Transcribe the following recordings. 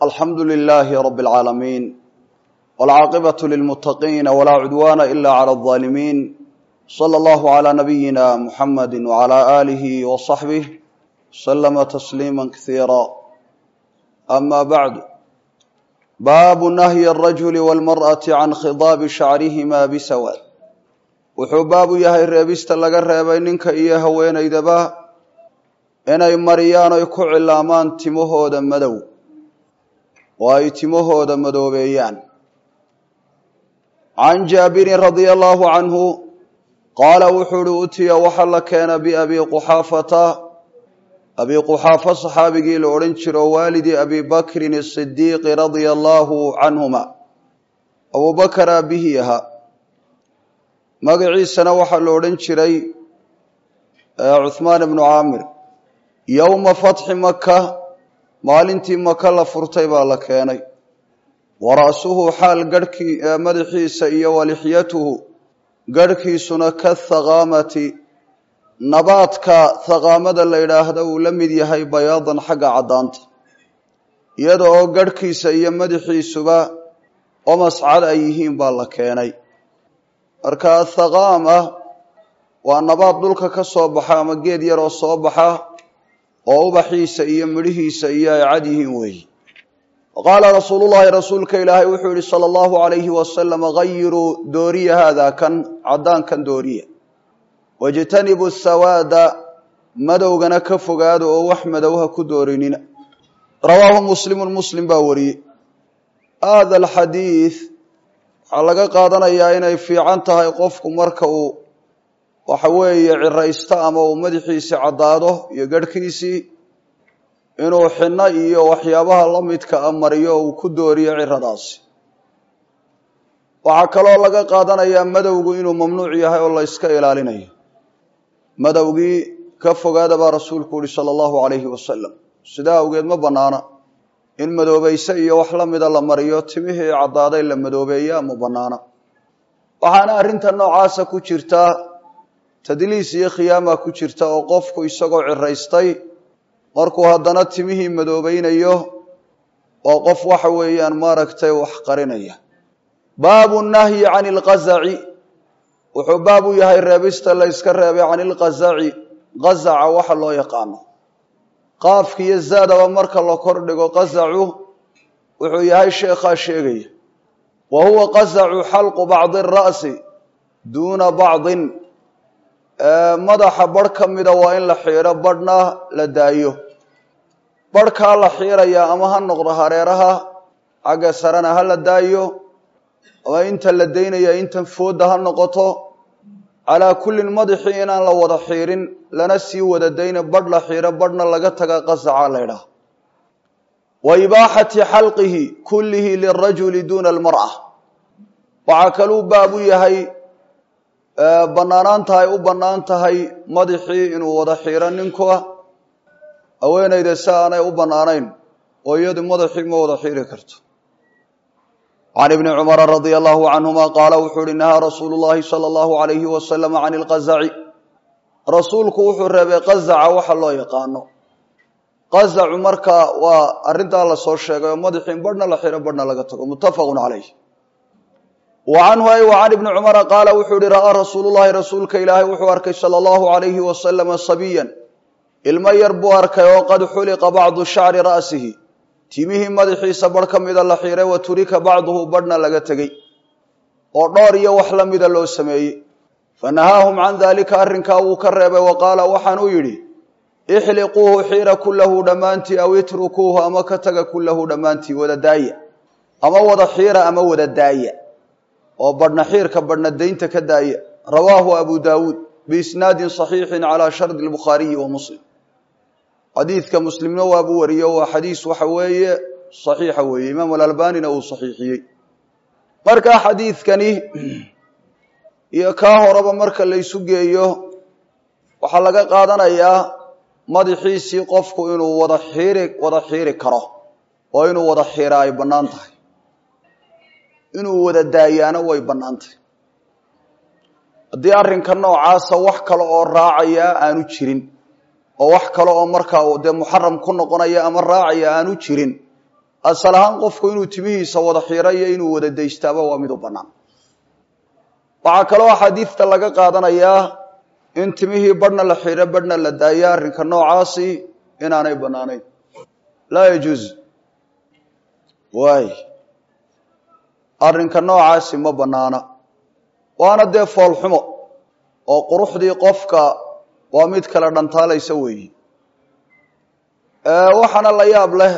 alxamdu lilaahi rabi اlcaalamiin wاlcaaqibaة lilmutaqiina walaa cudwaana ila clى الظaalimiin slى اllahu عlى nabiyina muxamadi wعlى alihi وصaxbih slma tasliima kasiira ama bacdu baabu nahyi الrajuli wاlmarأaةi can khidaabi shacrihima bisawaad wuxuu baabu yahay reebista laga reebay ninka iyo haweenaydaba inay mariyaan oy ku cilaamaan timahooda madow oo ay timahooda madoobeeyaan can jaabirin radia allahu canhu qaala wuxuu uhi utiya waxaa la keena biabi quxaafata abi quxaafa saxaabigii la odhan jiro waalidi abi bakrin asidiiqi radia allahu canhuma abuu bakar aabihii ahaa magaciisana waxaa la odhan jiray cuhmaan ibnu caamir yowma fatxi maka maalintii maka la furtay baa la keenay wa ra'suhu xaal garhkii madaxiisa iyo walixyatuhu garhkiisuna ka thaqaamati nabaadka thaqaamada la yidhaahdo uu la mid yahay bayaadan xagga caddaanta iyada oo garhkiisa iyo madaxiisuba omascad ay yihiin baa la keenay marka athaqaama waa nabaad dhulka ka soo baxa ama geed yaroo soo baxa oo ubaxiisa iyo midhihiisa iyo ay cad yihiin weeyi qaala rasuulullahi rasuulka ilaahay wuxuu yihi sala allahu alayhi wasalam gayiruu dooriya haadaa kan caddaankan dooriya wajtanibu sawaada madowgana ka fogaada oo wax madow ha ku doorinina rawaahu muslimun muslim baa wariyey hada alxadiid waxaa laga qaadanayaa inay fiican tahay qofku marka uu waxa weeye ciraysto ama uu madaxiisii caddaado iyo garhkiisii inuu xinno iyo waxyaabaha la midka a mariyo uu ku dooriyo ciradaasi waxaa kaloo laga qaadanayaa madowgu inuu mamnuuc yahay oo la yska ilaalinayo madowgii ka fogaada baa rasuulku yihi sala allahu calayhi wasalam sidaa awgeed ma bannaana in madoobayse iyo wax la mida la mariyo timihii caddaaday la madoobeeyaa ma bannaana waxaana arrinta noocaasa ku jirtaa tadliis iyo khiyaama ku jirta oo qofku isagoo ciraystay markuu haddana timihii madoobaynayo oo qof waxa weeyaan maaragtay wax qarinaya baabu nahyi can ilqazaci wuxuu baab u yahay reebista la yska reebay can ilqazaci qazaca waxa loo yaqaano qaafka iyo zaadaba marka la kordhigo qazacu wuxuu yahay sheekhaa sheegaya wa huwa qazacu xalqu bacdi ara'si duuna bacdin madaxa barh ka mida waa in la xiidho barhna la daayo barhkaa la xiirayaa ama ha noqdo hareeraha xagga sarena ha la daayo ama inta la daynaya intan foodda ha noqoto calaa kullin madaxii inaan la wada xiirin lana sii wada dayna barh la xiidho barhna laga taga qasaca laydhaah wa ibaaxati xalqihi kullihi lirajuli duuna almar'a waxaa kaluu baab u yahay bannaanaan tahay u bannaan tahay madaxii inuu wada xiiro ninka haweenayda si aanay u bannaanayn oo iyadu madaxii ma wada xiiri karto can ibni cumara radia allahu canhuma qaala wuxuu uhi nahaa rasuulu llahi sala allahu alayhi wasalam can ilqazaci rasuulku wuxuu reebay qazaca waxa loo yaqaano qazacu marka waa arrintaa lasoo sheegay oo madaxii in barhna la xiro barhna laga tago muttafaqun calayh wa canhu ay wa can ibni cumara qaala wuxuu ihi ra'aa rasuulu llahi rasuulka ilaahay wuxuu arkay sala allahu alayhi wasalama sabiyan ilmo yar buu arkay oo qad xuliqa bacdu shacri ra'sihi timihii madaxiisa barh ka mida la xiiray wa turika bacduhu barhna laga tegey oo dhoor iyo wax la mida loo sameeyey fa nahaahum can daalika arrinkaa wuu ka reebay wa qaala waxaanuu yidhi ixliquuhu xiira kullahu dhammaantii aw itrukuuhu ama ka taga kullahu dhammaantii wada daaya ama wada xiira ama wada daaya oo badhna xiirka badhna daynta ka daaya rawaahu abu daawuud biisnaadin saxiixin calaa shardi lbukhaariyi wa muslim xadiidka muslimna waabuu wariyo waa xadiis waxa weeye saxiixa weeye imaam alalbanina uu saxiixiyey markaa xadiidkani iyo kaa horeba marka laysu geeyo waxaa laga qaadanayaa madaxiisii qofku inuu wada xiiri wada xiiri karo oo inuu wada xiira ay bannaan tahay inuu wada daayaana way bannaan tahay haddii arrinka noocaasa wax kale oo raacaya aanu jirin oo wax kale oo markaa dee muxaram ku noqonaya ama raacaya aanu jirin asal ahaan qofku inuu timihiisa wada xiro iyo inuu wada daystaaba waa mid u bannaan waxaa kaloo axaadiidta laga qaadanayaa in timihii badhna la xiro badhna la daayo arrinka noocaasi inaanay bannaanayn laa yajuuz waay arrinka noocaasi ma bannaana waana dee foolxumo oo quruxdii qofka waa mid kale dhantaalaysa weeyi waxaana la yaab leh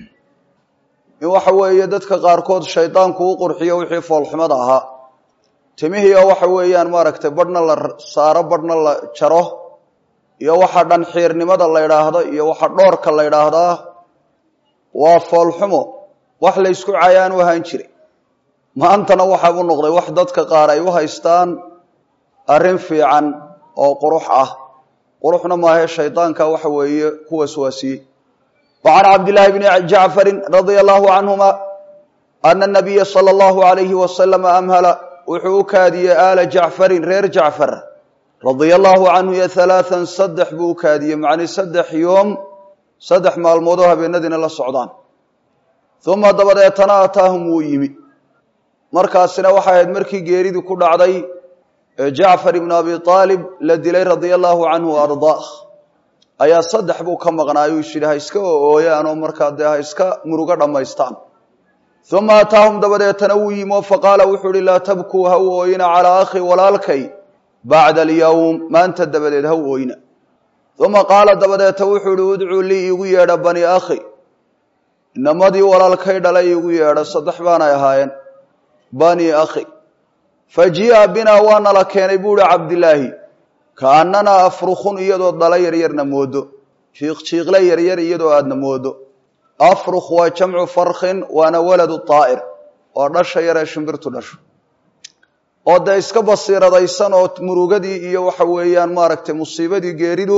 in waxa weeye dadka qaarkood shaydaanku u qurxiyo wixii foolxumada ahaa timihii oo waxa weeyaan maaragtay badhna la saaro badhna la jaro iyo waxa dhan xiirnimada la ydhaahdo iyo waxa dhoorka la ydhaahdaa waa foolxumo wax la ysku cayaan u ahaan jiray maantana waxaa u noqday wax dadka qaar ay u haystaan arrin fiican oo qurux ah quruxna maahe shaydaanka waxa weeye ku waswaasiyey wa can cabdillaahi bni jacfarin radia allahu canhuma ana nabiya sala allahu alayhi wasalama amhala wuxuu u kaadiyey aala jacfarin reer jacfar radia allahu canhu iyo halaathan saddex buu u kaadiyey macnii saddex yoom saddex maalmoodoo habeenadiina la socdaan uma dabadeetana ataahum wuu yimi markaasina waxay ahayd markii geeridii ku dhacday ee jacfar ibnu abi aalib la dilay radia allahu canhu ardaah ayaa saddex buu ka maqnaayuu is yidhi ha iska ooyaanoo markaa dee ha iska murugo dhammaystaan uma ataahum dabadeetana wuu yimi oo faqaala wuxuu ihi laa tabkuu ha u ooyina calaa akhi walaalkay bacda alyowm maanta dabadeed ha u ooyina uma qaala dabadeeta wuxuu ihi udcuu lii iigu yeedha bani akhi inamadii walaalkay dhalay iigu yeedha saddex baanay ahaayeen bani akhi fajii'a binaa waa nala keenay buu ihi cabdilaahi kaannanaa afrukhun iyadoo dhala yaryarna moodo jiiqjiiqle yaryar iyadoo aadna moodo afrukh waa jamcu farkhin waana waladu taa'ir oo dhasha yaree shimbirtu dhasho oo dee iska basiiradaysan oo murugadii iyo waxa weeyaan maaragtay musiibadii geeridu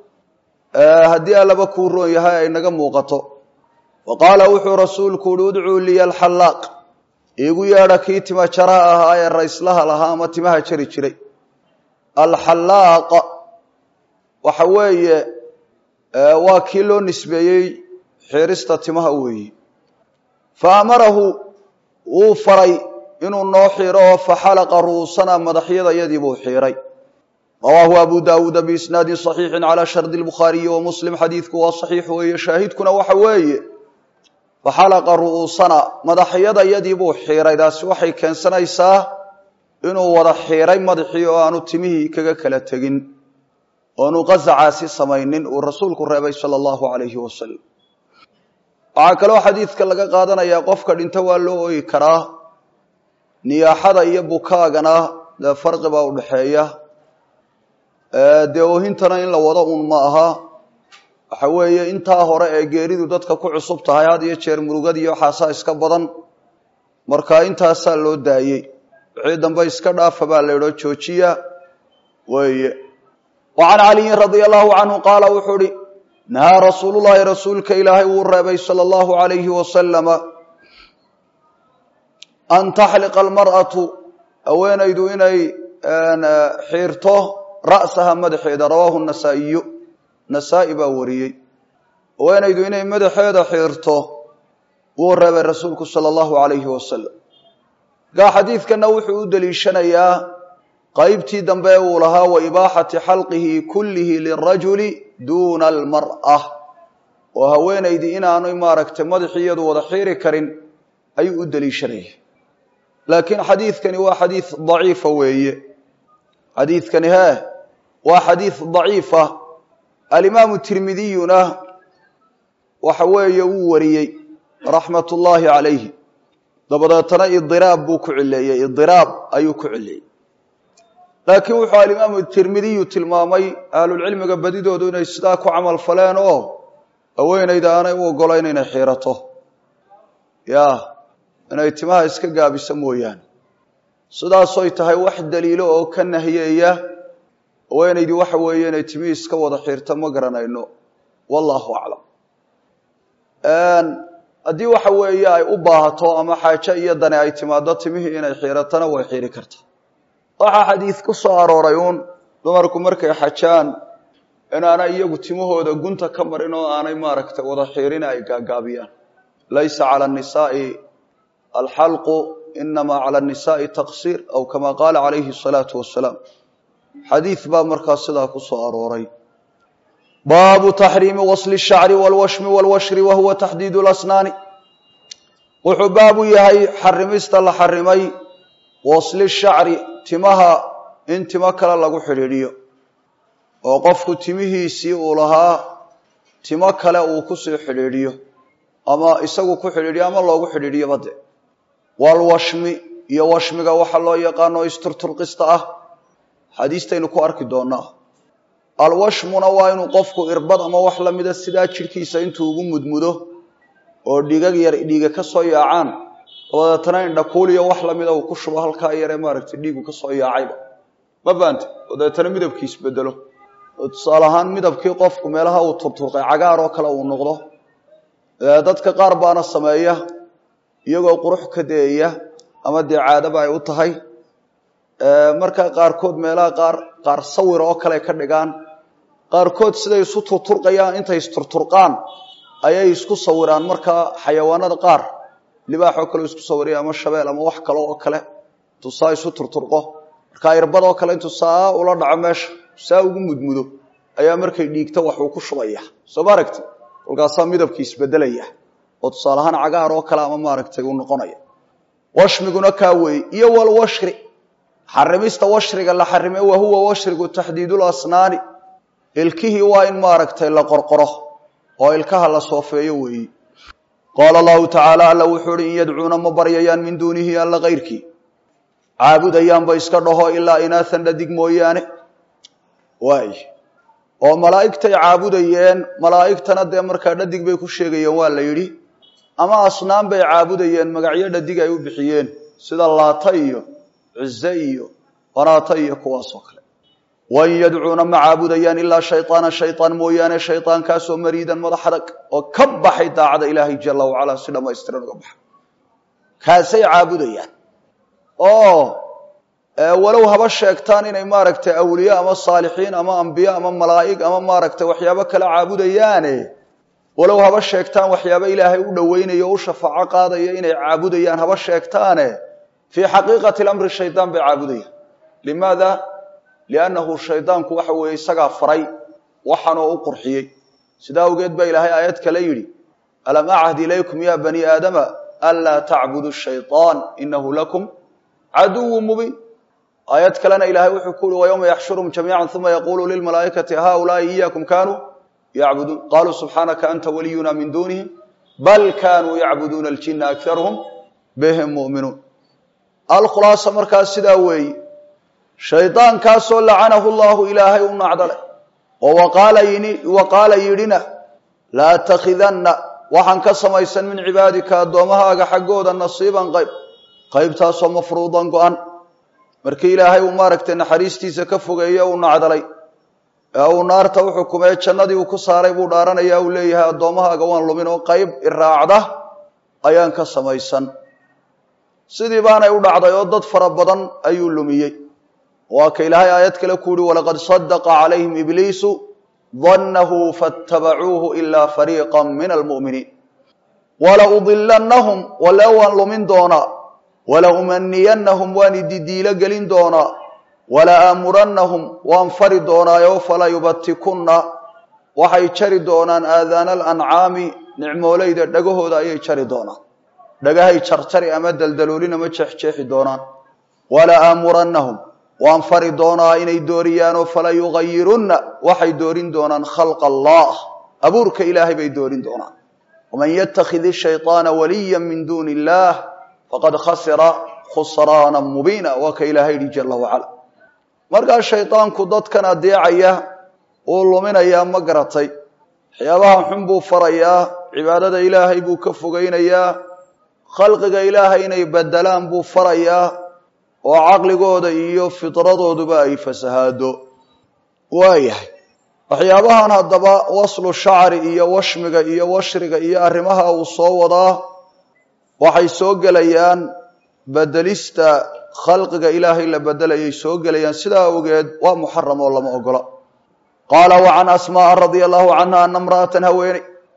haddii allaba kuu roon yahay ay naga muuqato wa qaala wuxuu rasuulku uhi udcuu liya alxallaaq iigu yeedha kii tima jaraha ahaa ee rayslaha lahaa ama timaha jari jiray alxallaaq waxa weeye waa kii loo nisbeeyey xiirista timaha weeyi fa amarahu wuu faray inuu noo xiiro oo faxalaqa ru'uusana madaxyadayadii buu xiiray rawaahu abu daawuuda biisnaadin صaxiixin calaa shardi lbukhaariyi wa muslim xadiidku waa saxiix weeye shaahidkuna waxa weeye faxalaqa ru'uusana madaxyadayadii buu xiiray taasi waxay keensanaysaa inuu wada xiiray madaxii oo aanu timihii kaga kala tegin oonu qasacaasi samaynin uu rasuulku reebay sala allahu alayhi wasalam waxaa kaloo xadiidka laga qaadanayaa qofka dhinto waa loo ooyi karaa niyaaxada iyo bukaagana dee farqi baa udhaxeeya dee oohintana in la wado un ma aha waxa weeye intaa hore ee geeridu dadka ku cusub tahay had iyo jeer murugadiiyo waxaasaa iska badan marka intaasaa loo daayey wixii dambe iska dhaafa baa la idhoo joojiya weeye wa can caliyin radia allahu canhu qaala wuxuu uhi nahaa rasuulullahi rasuulka ilaahay wuu reebay sala allahu alayhi wasalama an taxliqa almar'atu haweenaydu inay xiirto ra'saha madaxeeda rawaahu nasaa'iyu nasaa-i baa wariyey haweenaydu inay madaxeeda xiirto wuu reebay rasuulku sala allahu alayhi wasalam markaa xadiidkana wuxuu u deliishanayaa qaybtii dambe uu lahaa wa ibaaxati xalqihi kullihi lirajuli duuna almar'a oo haweenaydii inaanu maaragtay madaxii iyadu wada xiiri karin ayuu u deliishanaya laakiin xadiidkani waa xadiid daciifa weeye xadiidkani hee waa xadiid daciifa alimaamu tirmidiyuna waxa weeye wuu wariyey raxmat ullaahi calayhi dabadeetana idiraab buu ku cileeyey idiraab ayuu ku cileeyey laakiin wuxuu alimaamu tirmidiyu tilmaamay ahlulcilmiga badidoodu inay sidaa ku camal faleen oo haweenayda aanay u ogolayn inay xiirato ya inay timaha iska gaabisa mooyaane sidaasoy tahay wax daliilo oo ka nahiyeeya haweenaydii waxa weeye inay timihii iska wada xiirto ma garanayno wallahu aclam haddii waxa weeye ay u baahato ama xaajo iyo dani ay timaado timihii inay xiiratana way xiiri karta waxaa xadiid ku soo arooray uun dumarku markay xajaan inaanay iyagu timahooda gunta ka marin oo aanay maaragtay wada xiirin ay gaagaabiyaan laysa cala الnisaءi alxalqu inama cala الnisaءi taqsir aw kama qaala calayhi الsalaaةu wasalaam xadiid baa markaas sidaa ku soo arooray baabu taxriimi wasli الshacri wاlwashmi wاlwashri wa huwa taxdiid اlasnaani wuxuu baabu yahay xarimista la xarimay wasli shacri timaha in timo kale lagu xidhiidhiyo oo qofku timihiisii uu lahaa timo kale uu kusii xidhiidhiyo ama isagu ku xidhiidhiyo ama loogu xidhiidhiyo bade walwashmi iyo washmiga waxa loo yaqaano isturturqista ah xadiistaynu ku arki doonaa alwashmuna waa inuu qofku irbad ama wax lamida sidaa jidhkiisa intuu ugu mudmudo oo dhigag yar dhiiga ka soo yaacaan dabadeetana indhakuuliyo wax lamida uu ku shubo halkaa yaree maaragtay dhiigu ka soo yaacayba ma faante oo dabeetana midabkiis bedelo oo tusaale ahaan midabkii qofku meelaha uu turturqay cagaar oo kale uu noqdo dadka qaar baana sameeya iyagoo qurux ka deeya ama dee caadaba ay u tahay markaa qaarkood meelaha qaar qaar sawir oo kale ka dhigaan qaarkood siday isu turturqayaan intay isturturqaan ayay isku sawiraan markaa xayawaanada qaar libaaxoo kale isku sawiraya ama shabeel ama wax kale oo kale intuu saa isu turturqo markaa irbad oo kale intuu saa ula dhaco meesha saa ugu mudmudo ayaa markay dhiigto waxuu ku shubaya soo ma aragti kolkaasaa midabkii isbedelaya oo tusaale ahaan cagaar oo kale ama maaragtay uu noqonaya washmiguna kaa weeye iyo walwashri xarimista washriga la xarime wa huwa washrigu taxdiidul asnaani ilkihii waa in maaragtay la qorqoro oo ilkaha la soofeeyo weeyi qaala allahu tacaala alla wuxuu uhi in yadcuuna ma baryayaan min duunihi alla kayrkii caabudayaanba iska dhaho ilaa inaathan dhadig mooyaane waay oo malaa'igtay caabudayeen malaa'igtana dee markaa dhadig bay ku sheegayeen waa la yidhi ama asnaan bay caabudayeen magacyo dhadig ay u bixiyeen sida laata iyo cize iyo wanaata iyo kuwaasoo kale wain yadcuuna ma caabudayaan ilaa shayطaana shayطaan mooyaane shayطaankaasoo mariidan madax adag oo ka baxay daacada ilaahay jala wacalaa si dhamaystiran uga baxay kaasay caabudayaan oo walow haba sheegtaan inay maaragtay awliye ama saalixiin ama ambiye ama malaa'ig ama maaragtay waxyaabo kale caabudayaane walow haba sheegtaan waxyaabo ilaahay u dhoweynayo o u shafaaco qaadaya inay caabudayaan haba sheegtaane fii xaqiiqati lamri shaydaan bay caabudayaan limaada liannahu shaydaanku waxa weeye isagaa faray waxaanoo u qurxiyey sidaa awgeed baa ilaahay aayad kale yidhi alam achad ilaykum ya bani aadama anlaa tacbudu shayطaan inahu lakum caduwu mubiin aayad kalena ilahay wuxuu ku uhi wayowma yaxshurum jamiica uma yaqulu lilmalaa'ikati haulaai iyakum kanuu yacbuduun qaluu subxaanaka anta waliyuna min duunihim bal kanuu yacbuduuna aljina akaruhum bihim mu'minuun alkhulaasa markaas sidaa weeyi shaydaankaasoo lacanahu llahu ilaahay u nacdale oo waqaala yidhina laatakidanna waxaan ka samaysan min cibaadika addoommahaaga xaggooda nasiiban qayb qaybtaasoo mafruudan go-an markii ilaahay uu maaragtay naxariistiisa ka fogeeye uu nacdalay ee uu naarta u xukumee jannadii uu ku saaray buu dhaaranaya uu leeyahay addoommahaaga waan lumin oo qayb iraacda ayaan ka samaysan sidii baanay u dhacday oo dad fara badan ayuu lumiyey waa ka ilaahay aayad kale ku yihi walaqad sadaqa calayhim ibliisu dannahu faatabacuuhu ilaa fariiqa min almu'miniin wala udilannahum wale waan lumin doonaa wala umaniyannahum waan ididiilo gelin doonaa wala aamurannahum waan fari doonaayo fala yubatikunna waxay jari doonaan aadaana alancaami nicmoolayda dhagahooda ayay jari doonaan dhagahay jarjari ama daldaloolin ama jeexjeexi doonaan wala aamurannahum waan fari doonaa inay dooriyaanoo fala yugayirunna waxay doorin doonaan khalqa allah abuurka ilaahay bay doorin doonaan waman yatakid shayطaana waliya min duuni illaah faqad khasira khusraana mubiina waa ka ilaahay yihi jala wacala markaa shaydaanku dadkan adeecaya uu luminayaa ma garatay waxyaabaha xun buu farayaa cibaadada ilaahay buu ka fogaynayaa khalqiga ilaahay inay bedelaan buu farayaa oo caqligooda iyo fidradooduba ay fasahaado waayahay waxyaabahan haddaba waslu shacri iyo washmiga iyo washriga iyo arrimaha uu soo wadaa waxay soo gelayaan bedelista khalqiga ilaahay la bedelayay soo gelayaan sidaa awgeed waa muxaram oo lama ogola qaala wa can asmaaa radia allahu canha ana imra'atan haweeney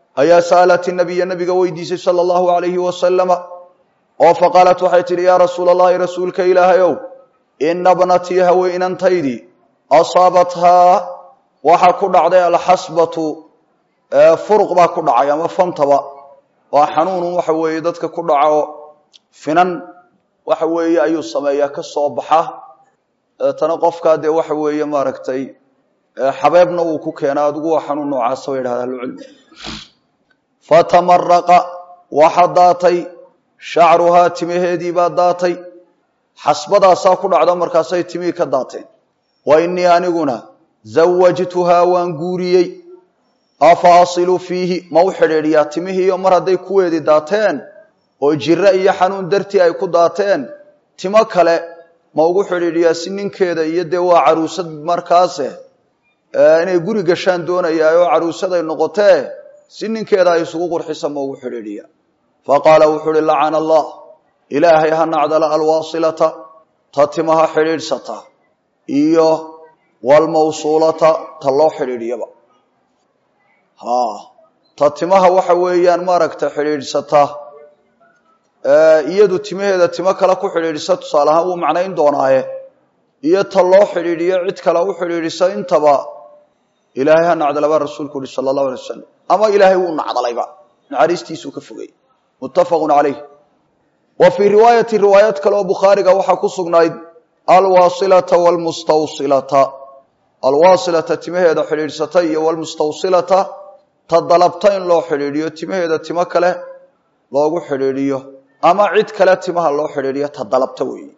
ayaa sa'alat nabiya nabiga weydiisay sala allahu alayhi wasalama oo faqaalat waxay tidhi yaa rasuula allahi rasuulka ilaahayow ina bnatii haweenantaydii asaabathaa waxa ku dhacday alxasbatu furuq baa ku dhacay ama fantaba waa xanuunun waxa weeye dadka ku dhaco finan waxa weeye ayuu sameeyaa ka soo baxa deetana qofkaa dee waxa weeye maaragtay xabeebna wuu ku keenaa adigu waa xanuun noocaasa bay yidhahda ahlucilmi fatamaraqa waxa daatay shacruhaa timaheedii baa daatay xasbadaasaa ku dhacdo markaasay timihii ka daateen wa innii aniguna zawajtuhaa waan guuriyey afa asilu fiihi ma u xidhiidhiyaa timihiiyo mar hadday kuweedii daateen oo jiro iyo xanuun dartii ay ku daateen timo kale ma ugu xidhiidhiyaa si ninkeeda iyo dee waa caruusad markaase inay guri gashaan doonayaa oo caruusaday noqotee si ninkeeda ay isugu qurxisa ma ugu xidhiidhiyaa faqaala wuxuu uhi lacana allah ilaahay ha nacdala alwaasilata ta timaha xidhiidhsata iyo walmawsuulata ta loo xidhiidhiyaba ha ta timaha waxa weeyaan maaragta xidhiidhsata iyadu timaheeda timo kale ku xidhiidhisa tusaale ahaan wuu macnayn doonaaye iyo ta loo xidhiidhiyo cid kale u xidhiidhisa intaba ilaahay ha nacdalaba rasuulku uhi sala allahu alay wasalam ama ilaahay wuu nacdalayba naxariistiisuu ka fogay muttafaqun calayh wa fii riwaayati riwaayad kale oo bukhaariga waxaa ku sugnayd alwaasilata wlmustawsilata alwaasilata timaheeda xidhiidhsata iyo walmustawsilata ta dalabta in loo xidhiidhiyo timaheeda timo kale loogu xidhiidhiyo ama cid kale timaha loo xidhiidhiyo ta dalabta weeye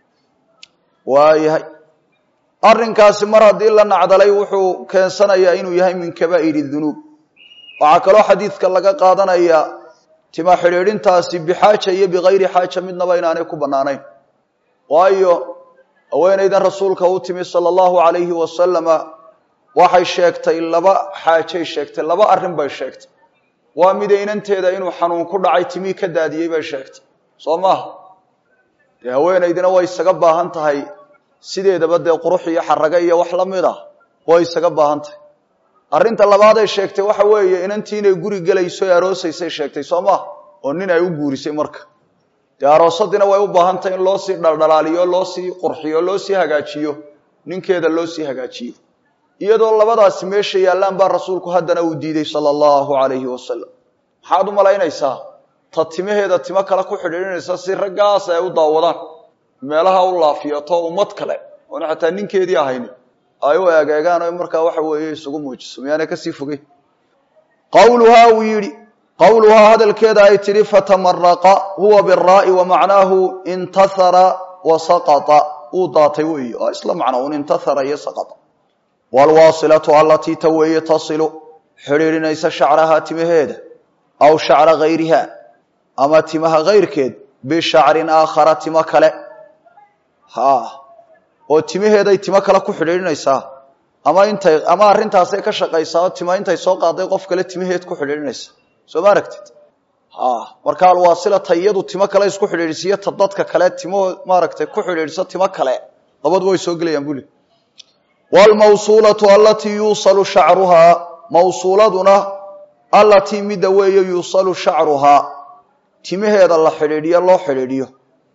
waayahay arrinkaasi mar haddii la nacdalay wuxuu keensanayaa inuu yahay min kabaa'iri dunuub waxaa kaloo xadiidka laga qaadanayaa tima xidhiidhintaasi bixaaja iyo bikayri xaaja midnaba inaanay ku bannaanayn waayo haweenaydan rasuulka u timi sala allahu calayhi wasalama waxay sheegtay laba xaajay sheegtay laba arrin bay sheegtay waa midaynanteeda inuu xanuun ku dhacay timii ka daadiyey bay sheegtay soo maaha dee haweenaydina way isaga baahan tahay sideedaba dee qurux iyo xaraga iyo wax la mid ah way isaga baahan tahay arrinta labaaday sheegtay waxa weeye inantii inay guri gelayso ee aroosaysay sheegtay soo maaha oo nin ay u guurisay marka dee aroosadina way u baahan tahay in loo sii dhaldhalaaliyo loo sii qurxiyo loo sii hagaajiyo ninkeeda loo sii hagaajiyo iyadoo labadaasi meesha yaallaan baa rasuulku haddana uu diiday sala allahu calayhi wasalam maxaad u malaynaysaa ta timaheeda timo kale ku xidhiidhinaysa si raggaas ay u daawadaan meelaha u laafiyato ummad kale oona xataa ninkeedii ahayni ay u eegeegaan o markaa waxa weeye isugu muujiso miyaana kasii fogey qawluhaa uu yidhi qawluhaa hadalkeeda ay tidhi fatamaraqa huwa biraa'i wa macnaahu intahara wa saqata uu daatay weeye oo isla macno un intahara iyo saqata waalwaasilatu allatii ta weeye tasilu xidhiidhinaysa shacrahaa timaheeda aw shacra gayriha ama timaha kayrkeed bishacrin aakhara timo kale ha oo timaheeday timo kale ku xidhiidhinaysaa ama intay ama arrintaasay ka shaqaysaa oo tima intay soo qaaday qof kale timaheed ku xidhiidhinaysa soo ma aragtid ha marka alwaasilata iyadu timo kale isku xidhiidhisiyo ta dadka kale timo maaragtay ku xidhiidhso timo kale labaduba way soo gelayaan buli wlmawsuulatu alatii yuusalu shacruhaa mawsuuladuna allatii midda weeye yuusalu shacruhaa timaheeda la xidhiidhiyo loo xidhiidhiyo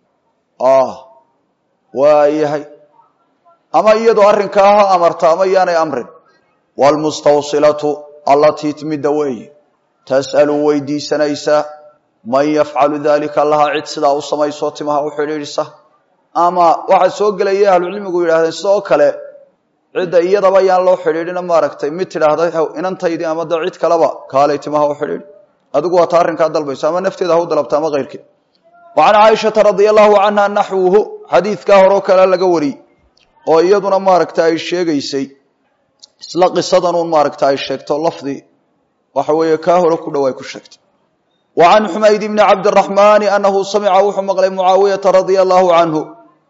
waayahay ama iyadoo arrinkaa ha amarta ama yaanay amrin wlmustawsilatu allatii midda weeye tas'alu weydiisanaysa man yafcalu dalika lahaa cid sidaa u samaysoo timaha u xidhiidhisa ama waxaa soo gelaya ahlucilmigu yidhahdeen sidoo kale cidda iyadaba yaan loo xidhiidhina maaragtay mid tidhaahda inantaydii ama de cid kaleba kaalay timaha u xidhiidhi adigu waata arrinkaa dalbayso ama nafteeda ha u dalabta ama keyrkeed wa can caaishata radia allahu canha naxwuhu xadiidkaa horeo kale laga wariyey oo iyaduna maaragta ay sheegaysay isla qisadanun maaragta ay sheegto lafdi waxa weeye kaa hore ku dhow ay ku sheegtay wa can xumayd bni cabdiraxmaani anahu samica wuxuu maqlay mucaawiyata radia allahu canhu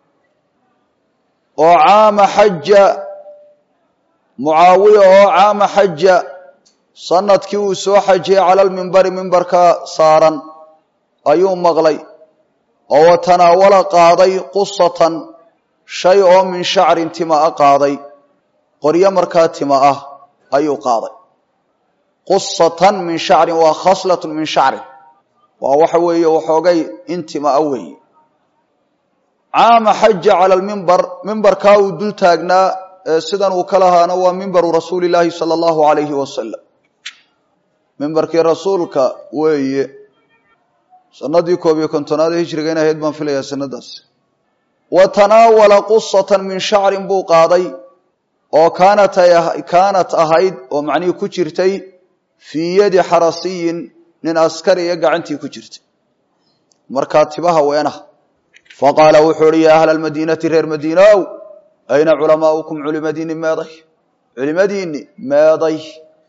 oo caama xaja mucaawiya oo caama xaja sanadkii uu soo xajiyey cala lmimbari mimbarka saaran ayuu maqlay oo wa tanaawala qaaday qusatan shay oo min shacrin tima a qaaday qoryo markaa tima ah ayuu qaaday qusatan min shacrin waa khaslatun min shacrin waa waxa weeye waxoogay intima a weeye caama xaja cala lmimbar mimbarkaa uu dul taagnaa sidan uu ka lahaana waa mimbaru rasuuli llaahi sala allahu alayhi wasalam mimbarkii rasuulka weeye sanadii koob iyo kontonaad ee hijriga in ahayd baan filayaa sanadaas wa tanaawala qusatan min shacrin buu qaaday oo kaanat kaanat ahayd oo macnihii ku jirtay fii yadi xarasiyin nin askari iyo gacantii ku jirtay markaa tibaha weenaha faqaala wuxuu uhi yaa ahla almadiinati reer madiinow ayna culamaaukum culimadiinni meeday culimadiinni meeday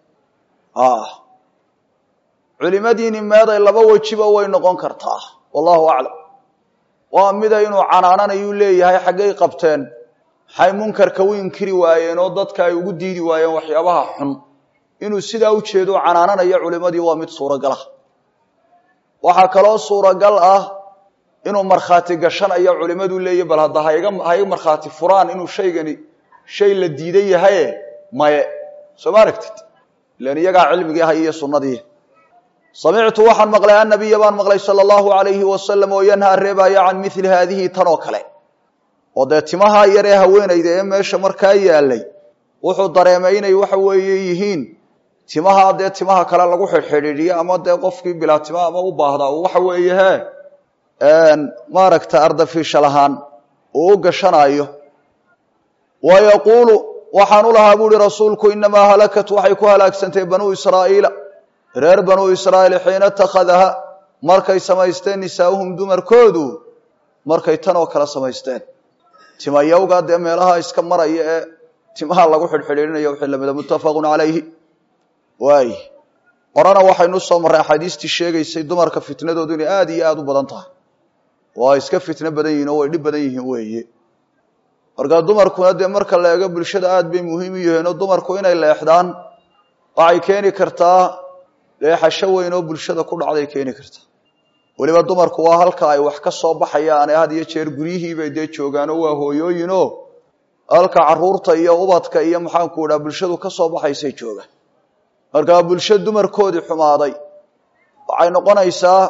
culimadiinni meeday laba wejiba way noqon kartaa wallahu aclam waa mida inuu canaananayuu leeyahay xaggay qabteen maxay munkarka u inkiri waayeen oo dadka ay ugu diidi waayeen waxyaabaha xun inuu sidaa u jeedo canaananayo culimadii waa mid suuragala waxaa kaloo suuragal ah inuu markhaati gashanayo culimadu leeya bal hadda haiga haiga markhaati furaan inuu shaygani shay la diidan yahaye maye soo ma aragtid ilan iyagaa cilmigii hay iyo sunnadii samictu waxaan maqlay annabiya baan maqlay sala allahu alayhi wasalam oo yanhaa reebaya can mili haadihi tan oo kale oo dee timaha yaree haweenayda ee meesha markaa yaalay wuxuu dareemay inay waxa weeye yihiin timaha dee timaha kale lagu xidhxidhiidiyo ama dee qofkii bilaa tima ama u baahdaa uu waxa weeye he maaragta ardafiishal ahaan uu u gashanaayo wa yaquulu waxaan u lahaa buuhi rasuulku inamaa halakat waxay ku halaagsantay banuu israa'iila reer banuu israa'iil xiina itakhadaha markay samaysteen nisaa'uhum dumarkoodu markay tan oo kale samaysteen timayawga dee meelaha iska maraya ee timaha lagu xidhxidhiidhinayo wixii lamida muttafaqun calayhi waay horena waxaynu soo marray axaadiistii sheegaysay dumarka fitnadoodu inay aada iyo aada u badan tahay oo ay iska fitno badan yihiin oo way dhib badan yihiin weeye markaa dumarkuna dee marka la eego bulshada aada bay muhiim u yihiin oo dumarku inay leexdaan waxay keeni kartaa leexasho weyn oo bulshada ku dhacday keeni kartaa weliba dumarku waa halka ay wax ka soo baxayaan ee had iyo jeer guryihiibay dee joogaanoo waa hooyooyinoo halka caruurta iyo ubadka iyo maxaanku idhaha bulshadu ka soo baxaysay joogaan markaa bulsho dumarkoodii xumaaday waxay noqonaysaa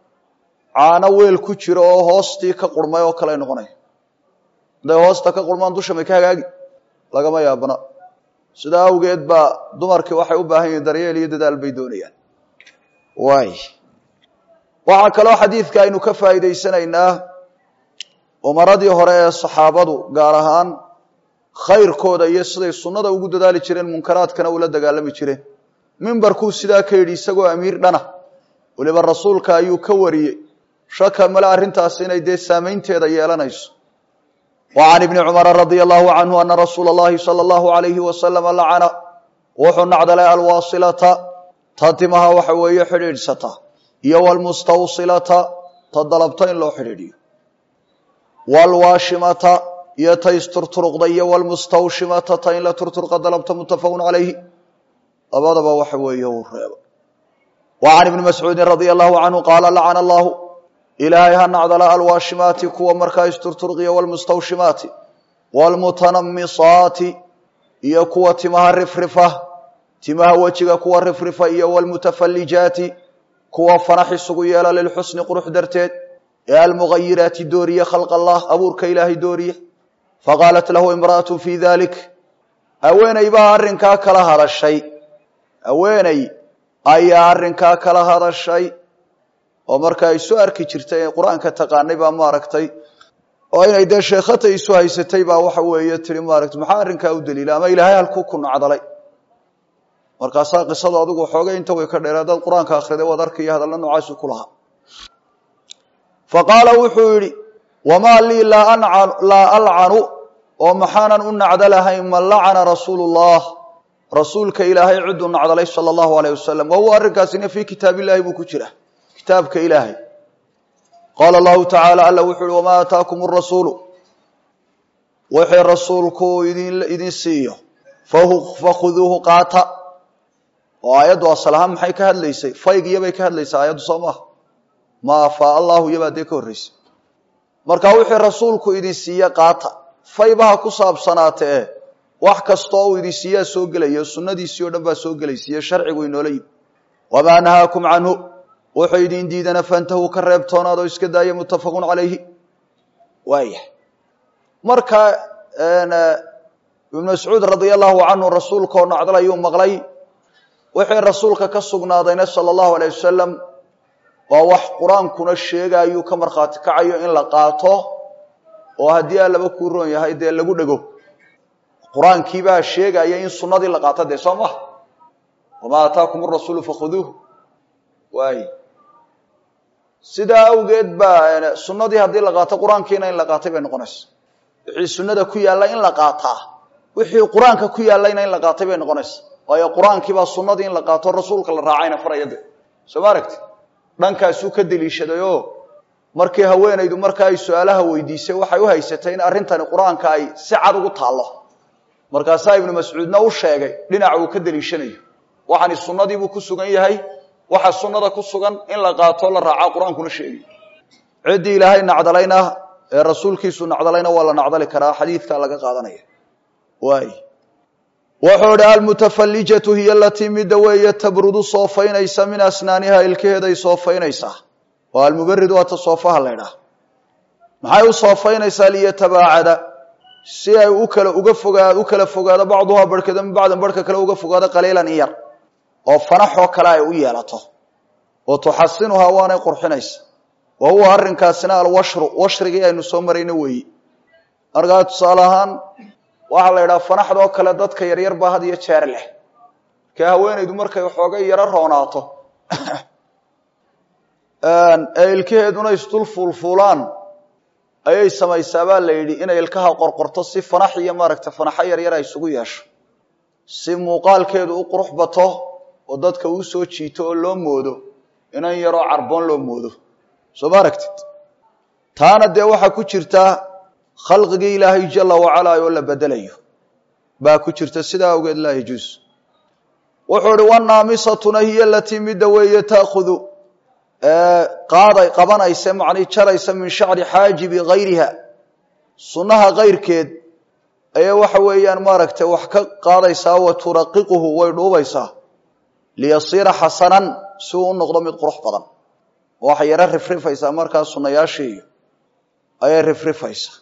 caano weel ku jiro oo hoostii ka qurmay oo kale noqonaya hadday hoosta ka qurmaan dusha may ka hagaagi lagama yaabana sidaa awgeed baa dumarkii waxay u baahan yihiin daryeel iyo dadaal bay doonayaan waay waxaa kaloo xadiidka aynu ka faa'iidaysanaynaa umaradii hore ee saxaabadu gaar ahaan khayrkooda iyo siday sunnada ugu dadaali jireen munkaraadkana ula dagaalami jireen mimbarkuu sidaa ka yidhi isagoo amiir dhana weliba rasuulka ayuu ka wariyey shaka male arrintaasi inay dee saamaynteeda yeelanayso wa can ibni cumara radia allahu canhu ana rasuula allahi sala allahu alayhi wasalama lacana wuxuu nacdalay alwaasilata ta timaha waxa weeye xidhiidhsata iyo walmustawsilata ta dalabta in loo xidhiidhiyo waalwaashimata iyo ta isturturuqda iyo walmustawshimata ta in la turturqa dalabta muttafaqun calayhi labadaba waxa weeye uu reeba wa can ibni mascuudin radia allahu canhu qaala lacana allahu ilaahay ha nacdala alwaashimaati kuwa markaa isturturqiya walmustawshimaati waalmutanamisaati iyo kuwa timaha rifrifa timaha wejiga kuwa rifrifa iyo waalmutafallijaati kuwa fanax isugu yeela lilxusni qurux darteed ee almugayiraati dooriye khalq allah abuurka ilaahay dooriye faqaalat lahu imra'atu fi dalik haweeney baa arrinkaa kala hadashay haweeney ayaa arrinkaa kala hadashay oo marka ay soo arki jirtay ee qur-aanka taqaanay baa maaragtay oo inay dee sheekhatay isu haysatay baa waxa weeye tihi maaragtay maxaa arrinkaa u daliila ama ilaahay halkuu ku nacdalay markaasaa qisadu adigu xoogay inta way ka dheer haddaad qur-aanka akhriday waad arkaya hadalla noocaasu ku lahaa fa qaala wuxuu yidhi wamaa lii laa alcanu oo maxaanan u nacdalahayn man lacana rasuulu llah rasuulka ilaahay ciduu nacdalay sala allahu alayh wasalam wa huwa arrinkaasina fii kitaab illahi buu ku jira kitaabka ilaahay qaala allahu tacaala alla wuxuu uhi wamaa aataakum arasuulu wixii rasuulku idin idin siiyo fakhuduuhu qaata oo aayaddu asal ahaan maxay ka hadlaysay fayg iyobay ka hadlaysaa aayaddu soo maaha ma afaa allahu iyobaa dee ka horraysay marka wixii rasuulku idin siiye qaata faybaha ku saabsanaatee wax kastoo uu idi siiyaa soo gelaya sunnadiisii o dhan baa soo gelaysiiyo sharcigu inoola yimi wamaa nahaakum canhu wuxuu idin diidana fantahuu ka reebtoonaad oo iska daaya muttafaqun calayhi waayah marka ibnu mascuud radia allahu canhu rasuulka oo nacdal ayuu maqlay wixii rasuulka ka sugnaadayna sala allahu alayh wasalam waa wax qur-aankuna sheegaayuu ka markhaati kacayo in la qaato oo haddii aa laba kuu roon yahay dee lagu dhego qur-aankiibaa sheegaya in sunnadii la qaato dee soo maha wamaa aataakum arasuulu fakhuduuh waay sidaa awgeed baa sunnadii haddii la qaato qur-aankiina in la qaatay bay noqonaysa wixii sunnada ku yaalla in la qaataa wixii qur-aanka ku yaallayna in la qaatay bay noqonaysa waayo qur-aankiibaa sunnadii in la qaato rasuulka la raacayna faraya de soo ma aragti dhankaasuu ka deliishadayoo markii haweenaydu marka ay su-aalaha weydiisay waxay u haysatay in arrintani qur-aanka ay si cad ugu taallo markaasaa ibnu mascuudna u sheegay dhinaca uu ka deliishanayo waxani sunnadiibuu ku sugan yahay waxa sunnada ku sugan in la qaato la raaca qur-aankuna sheegay ciddii ilaahay nacdalayna ee rasuulkiisu nacdalayna waa la nacdali karaa xadiidka laga qaadanaya waay wuxuu idhi almutafallijatu hiya alatii midda weeye tabrudu soofaynaysa min asnaaniha ilkaheeday soofaynaysaa oo almubarid waata soofaha la ydhaah maxay u soofaynaysaa liyatabaacada si ay u kala uga fogaa u kala fogaado bacduhaa barhkeeda min bacdin barhka kale uga fogaado qaliilan in yar oo fanaxoo kale ay u yeelato oo tuxasinuhaa waanay qurxinaysa wa huwa arrinkaasina alwashru washrigii aynu soo marayna weeyi markaa tusaale ahaan waxaa la yidhaha fanaxdoo kale dadka yaryar baa had iyo jeer leh markee haweenaydu markay waxoogay yaro roonaato ee ilkaheeduna isdul fuulfuulaan ayay samaysaa baa la yidhi inay ilkaha qorqorto si fanax iyo maaragta fanaxo yaryar ay isugu yeesho si muuqaalkeedu u qurux bato oo dadka uu soo jiito oo loo moodo inan yaroo carboon loo moodo soo ma aragtid taana dee waxaa ku jirta khalqigii ilaahay jala wacalaa oo la bedelayo baa ku jirta sidaa awgeed laa yajuus wuxuu ihi wanaamisatuna hiya alatii midda weeye taakudu qaaday qabanaysa macnii jaraysa min shacri xaajibi gayriha sunnaha kayrkeed ayay waxa weeyaan maaragtay wax ka qaadaysaa wa turaqiquhu way dhuubaysaa liyasiira xasanan si uu u noqdo mid qurux badan waxay yaro rifrifaysaa markaa sunnayaashiiyo ayay rifrifaysaa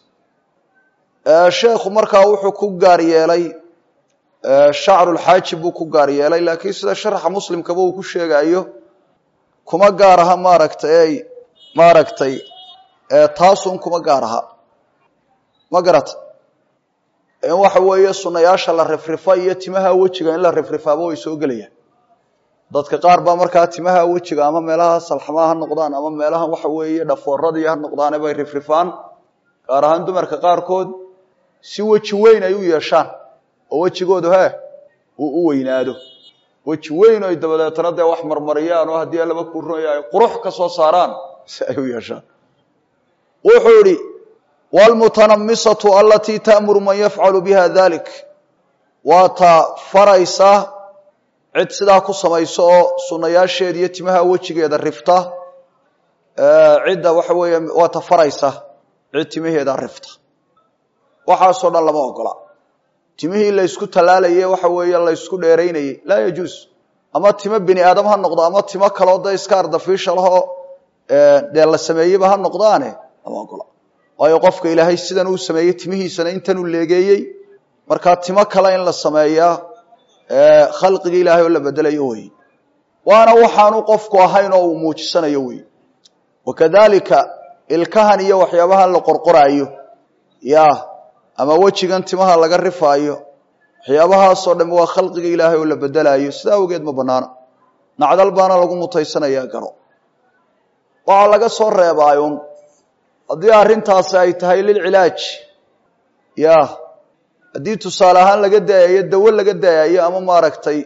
sheekhu markaa wuxuu ku gaar yeelay shacrulxaajib buu ku gaar yeelay laakiin sida sharxa muslimkaba uu ku sheegayo kuma gaar aha maaragtay maaragtay taasun kuma gaar aha ma garata in waxa weeye sunnayaasha la rifrifa iyo timaha wejiga in la rifrifaaba way soo gelayaan dadka qaar baa markaa timaha wejiga ama meelaha salxamaha ha noqdaan ama meelaha waxa weeye dhafooradii ha noqdaane bay rifrifaan gaar ahaan dumarka qaarkood si weji weyn ay u yeeshaan oo wejigoodu hee uu u weynaado weji weyn oy dabadeetana dee wax marmariyaan oo haddii laba kuronya ay qurux ka soo saaraan si ay u yeeshaan wuxuu idhi wlmutanamisatu alatii ta'muru man yafcalu biha dalik waa ta faraysa cid sidaa ku samayso oo sunnayaasheeda iyo timaha wejigeeda rifta cidda waxa weeye waa ta faraysa cid timaheeda rifta waxaasoo dhan lama ogola timihii laysku tallaalaye waxa weeye laysku dheeraynayey laa yajuus ama timo bini aadam ha noqdo ama timo kaloo da iska ardafiisha lahoo dee la sameeyeyba ha noqdaane lama ogola waayo qofka ilaahay sidan uu sameeyey timihiisana intanuu leegeeyey markaa timo kale in la sameeyaa khalqigii ilaahay oo la bedelayo wey waana waxaanu qofku ahayn oo uu muujisanayo wey wakadalika ilkahan iyo waxyaabahan la qorqoraayo ya ama wejigan timaha laga rifaayo waxyaabahaasoo dham waa khalqiga ilaahay oo la bedelaayo sidaa awgeed ma banaana nacdal baana lagu mutaysanayaa garo waxaa laga soo reebaayun haddii arrintaasi ay tahay lilcilaaj ya haddii tusaale ahaan laga daayayo dawo laga daayayo ama maaragtay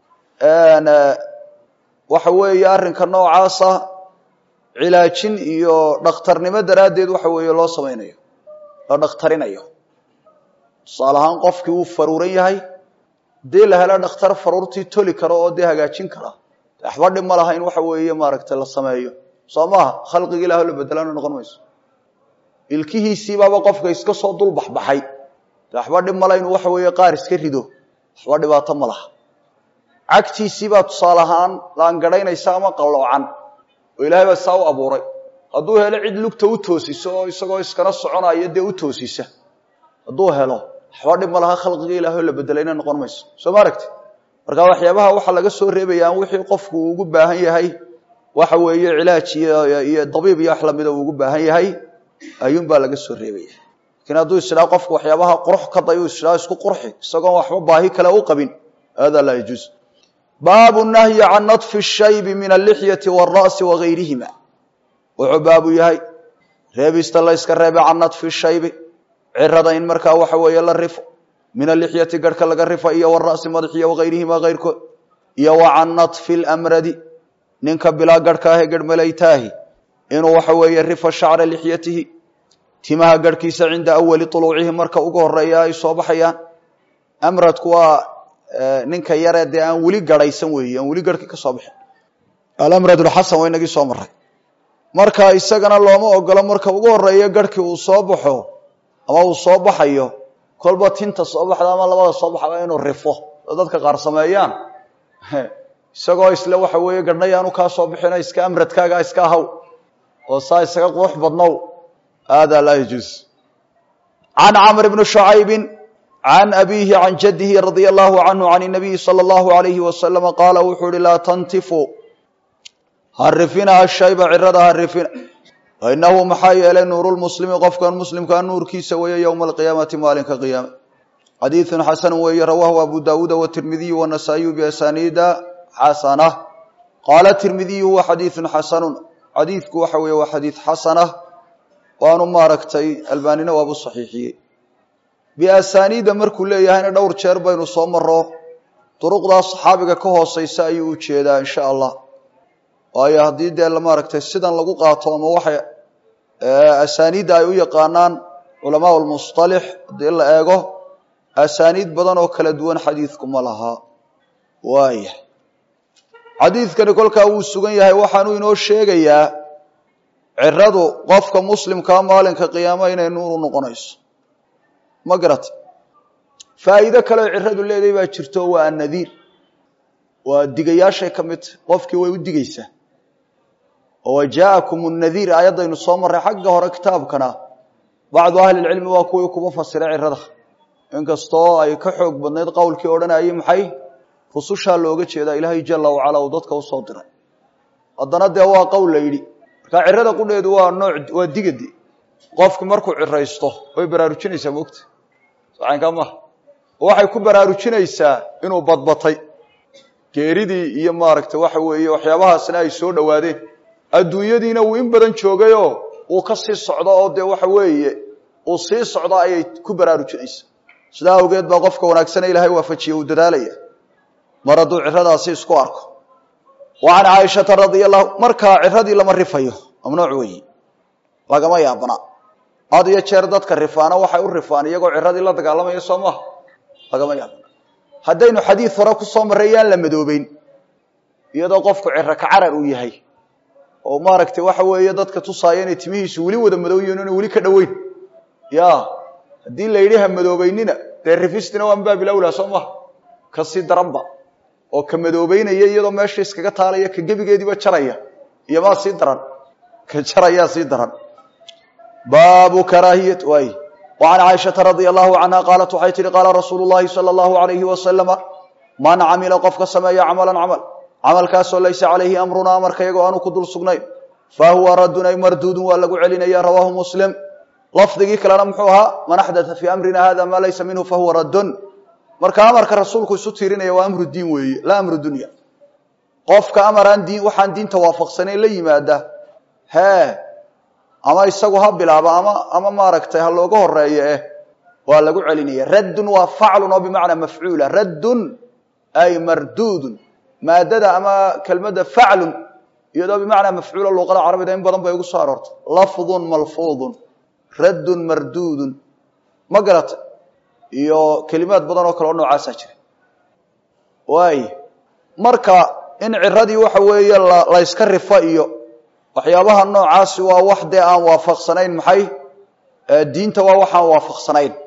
waxa weeye arrinka noocaasa cilaajin iyo dhakhtarnimo daraaddeed waxa weeye loo samaynayo la dhakhtarinayo tusaale ahaan qofkii wuu faruuran yahay hadii la helo dhakhtar faruurtii toli karo oo dee hagaajin kara waxba dhib ma laha in waxa weeye maaragtay la sameeyo soo maaha khalqiga ilaah la bedelana noqon mayso ilkihiisiibaaba qofka iska soo dul baxbaxay de waxba dhib male inuu waxa weeye qaar iska rido waxba dhibaato ma laha cagtiisiibaa tusaale ahaan laangadhaynaysa ama qalloocan oo ilaahay baa saa u abuuray hadduu helo cid lugta u toosiso oo isagoo iskana soconayo dee u toosisa hadduu helo waxba dhib ma laha khalqiga ilahay oo la bedelayna noqon mayso soo ma aragti marka waxyaabaha waxaa laga soo reebaya aan wixii qofku uu ugu baahan yahay waxa weeye cilaaj iyo dabiib iyo wax lamida uu ugu baahan yahay ayuunbaa laga soo reebaya lakiin hadduu isdhaa qofku waxyaabaha qurux ka day u isdhaa isku qurxi isagoon waxba baahi kale u qabin hada laa yajuuz baabu nahyi can naطfi shaybi min alixyati wاra'si wagayrihima wuxuu baabu yahay reebista la yska reebe can naطfi shaybi cirada in markaa waxa weeye la rifo min alixyati garhka laga rifa iyo wara'si madaxiyo wagayrihima kayrkood iyo wa can naطfi اlamradi ninka bilaa garhka ahee garhmalaytaahi inuu waxa weeye rifa shacra lixyatihi timaha garhkiisa cinda awali طuluucihi marka ugu horeeya ay soo baxayaan amradku waa ninka yaree dee aan weli garhaysan weeye aan weli garhkii ka soo bixin alamrad xasan waa inagii soo maray marka isagana looma ogolo marka ugu horeeya garhkii uu soo baxo ama uu soo baxayo kolba tinta soo baxda ama labada soo baxda inuu rifo oo dadka qaar sameeyaan isagoo isle waxa weeye garhnayaanu kaa soo bixino iska amradkaaga iska ahaw oo saa isaga qurux badnow hada laa yajuuz can camr bni shucaybi can abiihi can jadihi radia allahu canhu can nabiyi sala allahu alayhi wasalama qaala wuxuu uhi laa tantifu harifina ashayba cirada harifina fainahu maxaa yeelay nuurulmuslimi qofkan muslimkaa nuurkiisa weeye yowma alqiyaamati maalinka qiyaame xadiidun xasanu weeye rawaahu abu daawuuda watirmidiyu wanasaa'iyu biasaniida xasana qaala tirmidiyu huwa xadiidun xasanun xadiidku waxa weeye waa xadiid xasanah waanu maaragtay albaanina waabu saxiixiyey biasaniida markuu leeyahayna dhowr jeer baynu soo maro duruqdaa saxaabiga ka hooseysa ayuu u jeedaa insha allah waayo haddii dee maaragtay sidan lagu qaato ama waxay asaniidda ay u yaqaanaan culamaa lmusطalix haddii la eego asaniid badan oo kala duwan xadiidku ma laha waaya xadiidkani kolkaa wuu sugan yahay waxaanuu inoo sheegayaa ciradu qofka muslimkaa maalinka qiyaama inay nuur u noqonayso ma garata faa'iido kaleo ciradu leedahay baa jirto waa annadiir waa digayaashay ka mid tahy qofkii way u digaysaa oo wa jaa'akum nnadiir aayaddaynu soo marray xagga hore kitaabkana bacdu ahli lcilmi waa kuwii kuba fasiray cirada inkastoo ay ka xoog badnayd qowlkii odhanayay maxay rusushaa looga jeedaa ilaahay jala wacala uu dadka usoo diray haddana dee waa qowl la yidhi markaa cirada qudheedu waa nooc waa digadi qofku markuu ciraysto way baraarujinaysaa moogta sacaynkaa maha waxay ku baraarujinaysaa inuu badbatay geeridii iyo maaragtay waxa weeye waxyaabahaasna ay soo dhowaadeen adduunyadiina uu in badan joogayoo uu ka sii socdo oo dee waxa weeye uu sii socdo ayay ku baraarujinaysaa sidaa awgeed baa qofka wanaagsane ilaahay waafajiye uu dadaalaya mar hadduu ciradaasi isku arko wa can caaishata radia allahu markaa ciradii lama rifayo mamnuuc weeyi lagama yaabana had iyo jeer dadka rifaana waxay u rifaan iyagoo ciradii la dagaalamaya soo maha lagama yaabana haddaynu xadiid hore ku soo marray yaan la madoobeyn iyadoo qofku ciro ka carar uu yahay oo maaragtay waxa weeye dadka tusaaya inay timihiisu weli wada madowyihin ina weli ka dhoweyn ya haddii la yidhi ha madoobeynina dee rifistina waa mbaabil awlaa soo maha kasii daranba oo ka madoobeynaya iyadoo meesha iskaga taalaya ka gebigeediiba jaraya iyo maa sii daran ka jarayaa sii daran baabu karaahiyat waay وعن cائشhaةa رaضي الله عنها qاaلت waxay tihi qاala rasuul الlahi slى الlaه عaليهi وasلم man camila qofka sameeya cmلا cmل camalkaasoo laysa عalayhi أmruna amarka iyagoo aanu ku dul sugnayn fahuwa radun ay marduudun waa lagu celinaya rawaahu msلم lafdigii kalena muxuu ahaa man أxdaثa fي أmrina hada ma laysa minhu fahuwa radun marka amarka rasuulku isu tiirinaya waa amru diin weeye la amru dunya qofka amaraan diin waxaan diinta waafaqsanayn la yimaada he ama isagu ha bilaabo ama ama maaragtay ha looga horeeyo eh waa lagu celinaya raddun waa faclun oo bimacnaa mafcuula raddun ay marduudun maadada ama kelmadda faclun iyadoo bimacnaa mafcuula luqada carabida in badan bay ugu soo aroortay lafdun malfuudun raddun marduudun ma garata iyo kelimaad badan oo kale oo noocaasaa jira waay marka in ciradii waxa weeye la yska rifa iyo waxyaabaha noocaasi waa wax dee aan waafaqsanayn maxay diinta waa waxaan waafaqsanayn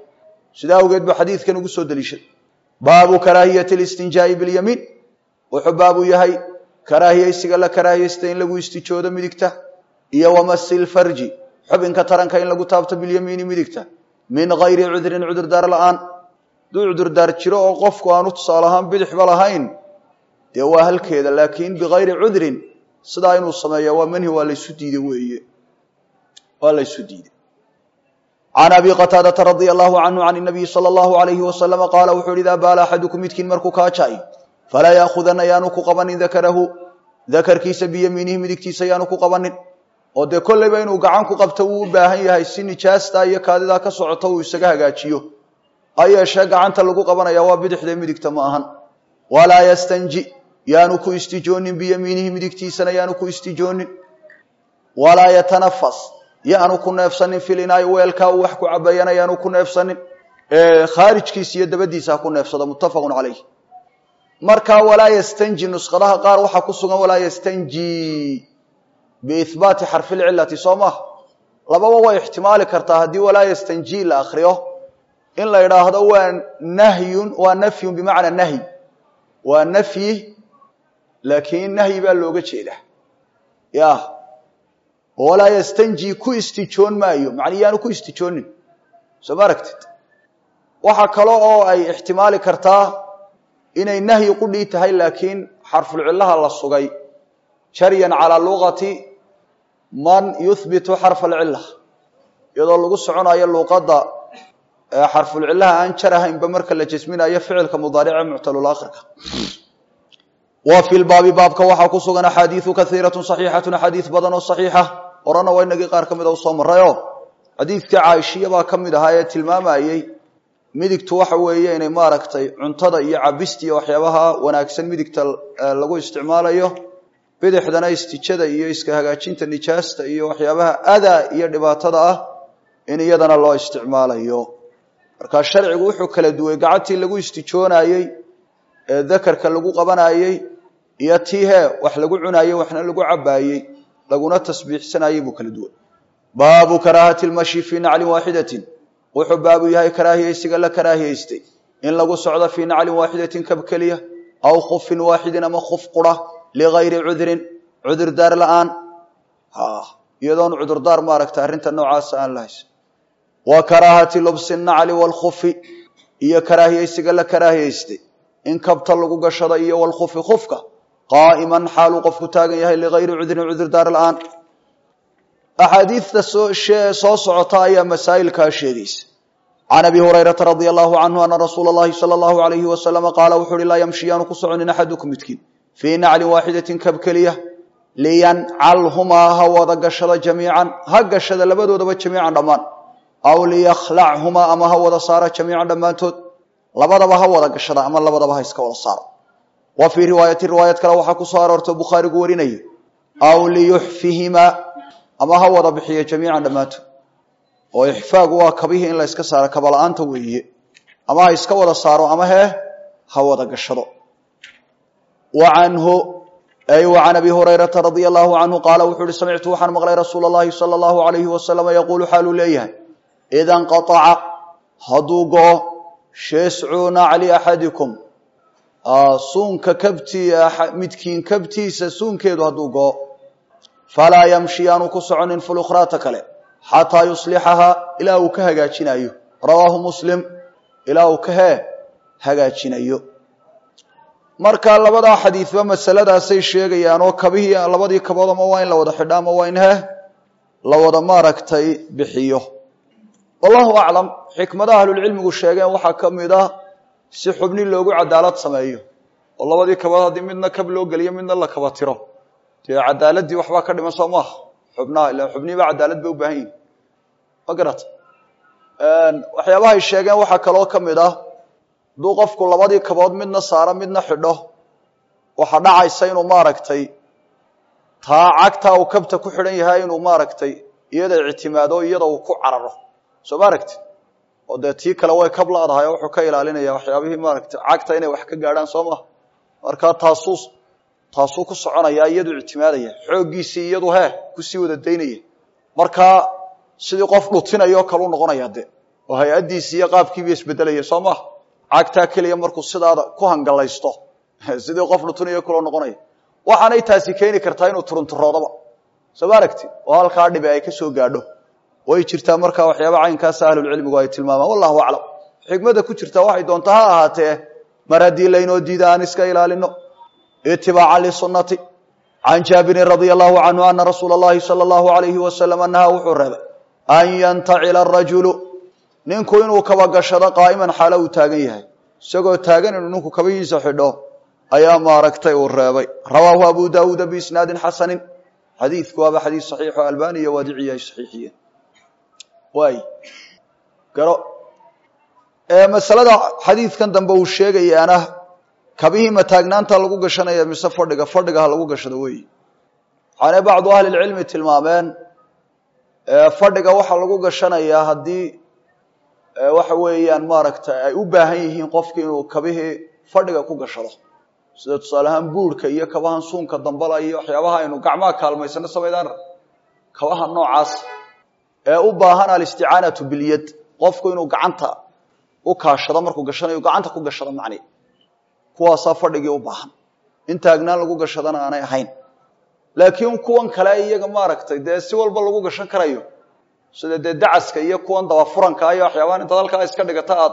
sidaa awgeed buu xadiidkan ugu soo deliishaday baabu karaahiyati listinjaa'i bilyamiin wuxuu baabu yahay karaahiyeysiga la karaahiyeysta in lagu istijoodo midigta iyo wamasi lfarji xubinka taranka in lagu taabto bilyamiini midigta min gayri cudrin cudurdaar la-aan hadduu cudurdaar jiro oo qofku aanu tusaale ahaan bidixba lahayn dee waa halkeeda laakiin bigayri cudrin sidaa inuu sameeya waa manhi waa laysu diiday weeye waa laysu diiday can abi qataadata radia allahu canhu can nabiyi sala allahu alayhi wasalama qaala wuxuu hi idaa baala axadukum midkiin markuu kaajay falaa yaakhudana yaanu ku qabanin dakarahu dakarkiisa biyamiinihi midigtiisa yaanu ku qabanin oo dee kollayba inuu gacan ku qabto wuu u baahan yahay si nijaastaa iyo kaadidaa ka socoto uu isaga hagaajiyo ha yeeshee gacanta lagu qabanaya waa bidixda midigta ma ahan walaa yastanji yaanu ku istijoonin biyamiinihi midigtiisana yaanu ku istijoonin walaa yatanafas yaanu ku neefsanin filinaay weelkaa uu wax ku cabayana yaanu ku neefsanin khaarijkiisa iyo dabadiisa ha ku neefsado muttafaqun calayh markaa walaa yastanji nuskhadaha qaar waxaa ku sugan walaa yastanji biihbaati xarfi lcilati soo maha lababa way ixtimaali kartaa haddii walaa yastanji la akriyo in la idhaahdo waa nahyun waa nafyun bimacnaa nahyi waa nafyi laakiin nahyi baa looga jeedaa ya walaa yastanji ku istijoon maayo macnii yaanu ku istijoonin soo ma aragtid waxaa kale oo ay ixtimaali kartaa inay nahyi qudhii tahay laakiin xarfulcillaha la sugay jaryan calaa luqati man yuhbitu xarfa alcilla iyadoo lagu soconayo luuqadda xarfulcillaha aan jar ahaynba marka la jasminayo ficilka mudaarice muctalulaakhirka wa fi lbaabi baabka waxaa ku sugan axaadiiu kaiiratu saxiixatu axaadiis badan oo saxiixa horena waa inagii qaar ka mida usoo marayo xadiidkii caaishiya baa ka mid ahaa ee tilmaamayey midigtu waxa weeye inay maaragtay cuntada iyo cabista iyo waxyaabaha wanaagsan midigta lagu isticmaalayo bidixdana istijada iyo iska hagaajinta nijaasta iyo waxyaabaha adaa iyo dhibaatada ah in iyadana loo isticmaalayo markaa sharcigu wuxuu kala duway gacantii lagu istijoonayey ee dakarka lagu qabanayey iyo tii hee wax lagu cunayey waxna lagu cabaayey laguna tasbiixsanayey buu kala duway baabu karaahati lmashi fii naclin waaxidatin wuxuu baabu yahay karaahiyeysiga la karaahiyeystay in lagu socdo fii naclin waaxidatin kab keliya aw khufin waaxidin ama khuf qura ligayri cudrin cudurdaar la-aan iyadoon cudurdaar maaragta arrinta noocaasa aan la haysan wa karaahati lubsi nacli waalkhufi iyo karaahiyeysiga la karaahiyeystay in kabta lagu gashado iyo walkhufi khufka qaa'iman xaaluu qofku taagan yahay ligayri cudrin cudurdaar la-aan axaadiidta soo socota ayaa masaa'ilkaa sheegaysa can abi hurayrata radia allahu canhu ana rasuula allahi sala allahu alayhi wasalama qaala wuxu uhi laa yamshi yaanu ku soconin axadukum midkiin fii naclin waaxidatin kab keliya liyancalhumaa ha wada gashada jamiican ha gashada labadoodaba jamiican dhammaan aw liyakhlachumaa ama ha wada saara jamiican dhammaantood labadaba ha wada gashada ama labadaba ha iska wada saara wa fii riwaayati riwaayad kale waxaa ku soo aroortay bukhaarigu warinaya aw liyuxfihimaa ama ha wada bixiyo jamiican dhammaantood oo ixfaagu waa kabihii in la yska saaro kabala-aanta weeye ama ha iska wada saaro ama hee ha wada gashado wa canhu ay wa can abi hurayrata radia allahu canhu qaala wuxuu uhi samictu waxaan maqlay rasuula allahi sala allahu alayhi wasalama yaquulu xaaluu leeyahay ida nqaaca hadduu go-o sheescu nacli axadikum suunka kabtii midkiin kabtiisa suunkeedu hadduu go-o falaa yamshi yaanu ku soconin fulukhraata kale xataa yuslixahaa ilaa uu ka hagaajinayo rawaahu muslim ilaa uu ka hee hagaajinayo marka labadaa xadiidba masaladaasay sheegayaan oo kabihii labadii kabood ama waa in la wada xidho ama waa in hee la wada maaragtay bixiyo wallahu aclam xikmadaha ahlulcilmigu sheegeen waxaa ka mid ah si xubni loogu cadaalad sameeyo oo labadii kabood haddii midna kab loo geliyo midna la kaba tiro dee cadaaladii waxbaa ka dhiman soo maaha xubnaha ila xubnihiiba cadaalad bay u baahan yihin ma garata waxyaabahay sheegeen waxaa kaloo ka mid ah hadduu qofku labadii kabood midna saaro midna xidho waxaa dhacaysa inuu maaragtay taa cagtaa uu kabta ku xidhan yahay inuu maaragtay iyada ictimaado iyada uu ku cararo soo ma aragti oo dee tii kale way kab la-dahay oo wuxuu ka ilaalinaya waxyaabihii maaragtay cagta inay wax ka gaadhaan soo maha markaa taasuu taasuu ku soconaya iyadu ictimaadaya xooggiisii iyadu hee kusii wada daynaya markaa sidii qof dhutinayo kalu noqonaya de oo hay-addiisi iyo qaabkiiba isbedelaya soo maha cagtaa keliya markuu sidaada ku hangalaysto sidii qof dhutuniyo kuloo noqonaya waxaanay taasi keeni kartaa inuu turunturoodaba soo ma aragti oo halkaa dhibi ay ka soo gaadho way jirtaa markaa waxyaaba caynkaasa ahlulcilmigu ay tilmaamaan wallahu aclam xikmadda ku jirtaa waxay doontaa ha ahaatee mar haddii laynoo diida aan iska ilaalino itibaacan lisunati can jaabirin radia allahu canhu ana rasuula اllahi salى allahu alayhi wasalam anaha wuxuu reebay an yantacila arajulu ninku inuu kaba gashado qaa'iman xaalo uu taagan yahay isagoo taagan inuu ninku kabahiisa xidho ayaa maaragtay uu reebay rawaahu abu daawuuda biisnaadin xasanin xadiidku waaba xadiis saxiixo albani iyo waadiciyi ay saxiixiyeen waay garo masalada xadiidkan dambe uu sheegayaana kabihii ma taagnaanta lagu gashanaya mise fadhiga fadhiga ha lagu gashado weyi waxaanay bacdu ahli lcilmi tilmaameen fadhiga waxaa lagu gashanayaa haddii waxa weeyaan maaragtay ay u baahan yihiin qofki inuu kabihii fadhiga ku gashado sida tusaale ahaan buurhka iyo kabahan suunka dambala iyo waxyaabaha aynu gacmaha kaalmaysano samaydaan kabaha noocaas ee u baahan alisticaanatu bilyad qofku inuu gacanta u kaashado markuu gashanayo gacanta ku gashado macni kuwaasaa fadhigii u baahan in taagnaan lagu gashadana aanay ahayn laakiin kuwan kale iyaga maaragtay dee si walba lagu gashan karayo sida dee dacaska iyo kuwan dabafuranka iyo waxyaabahan intaad halkaa iska dhigata aad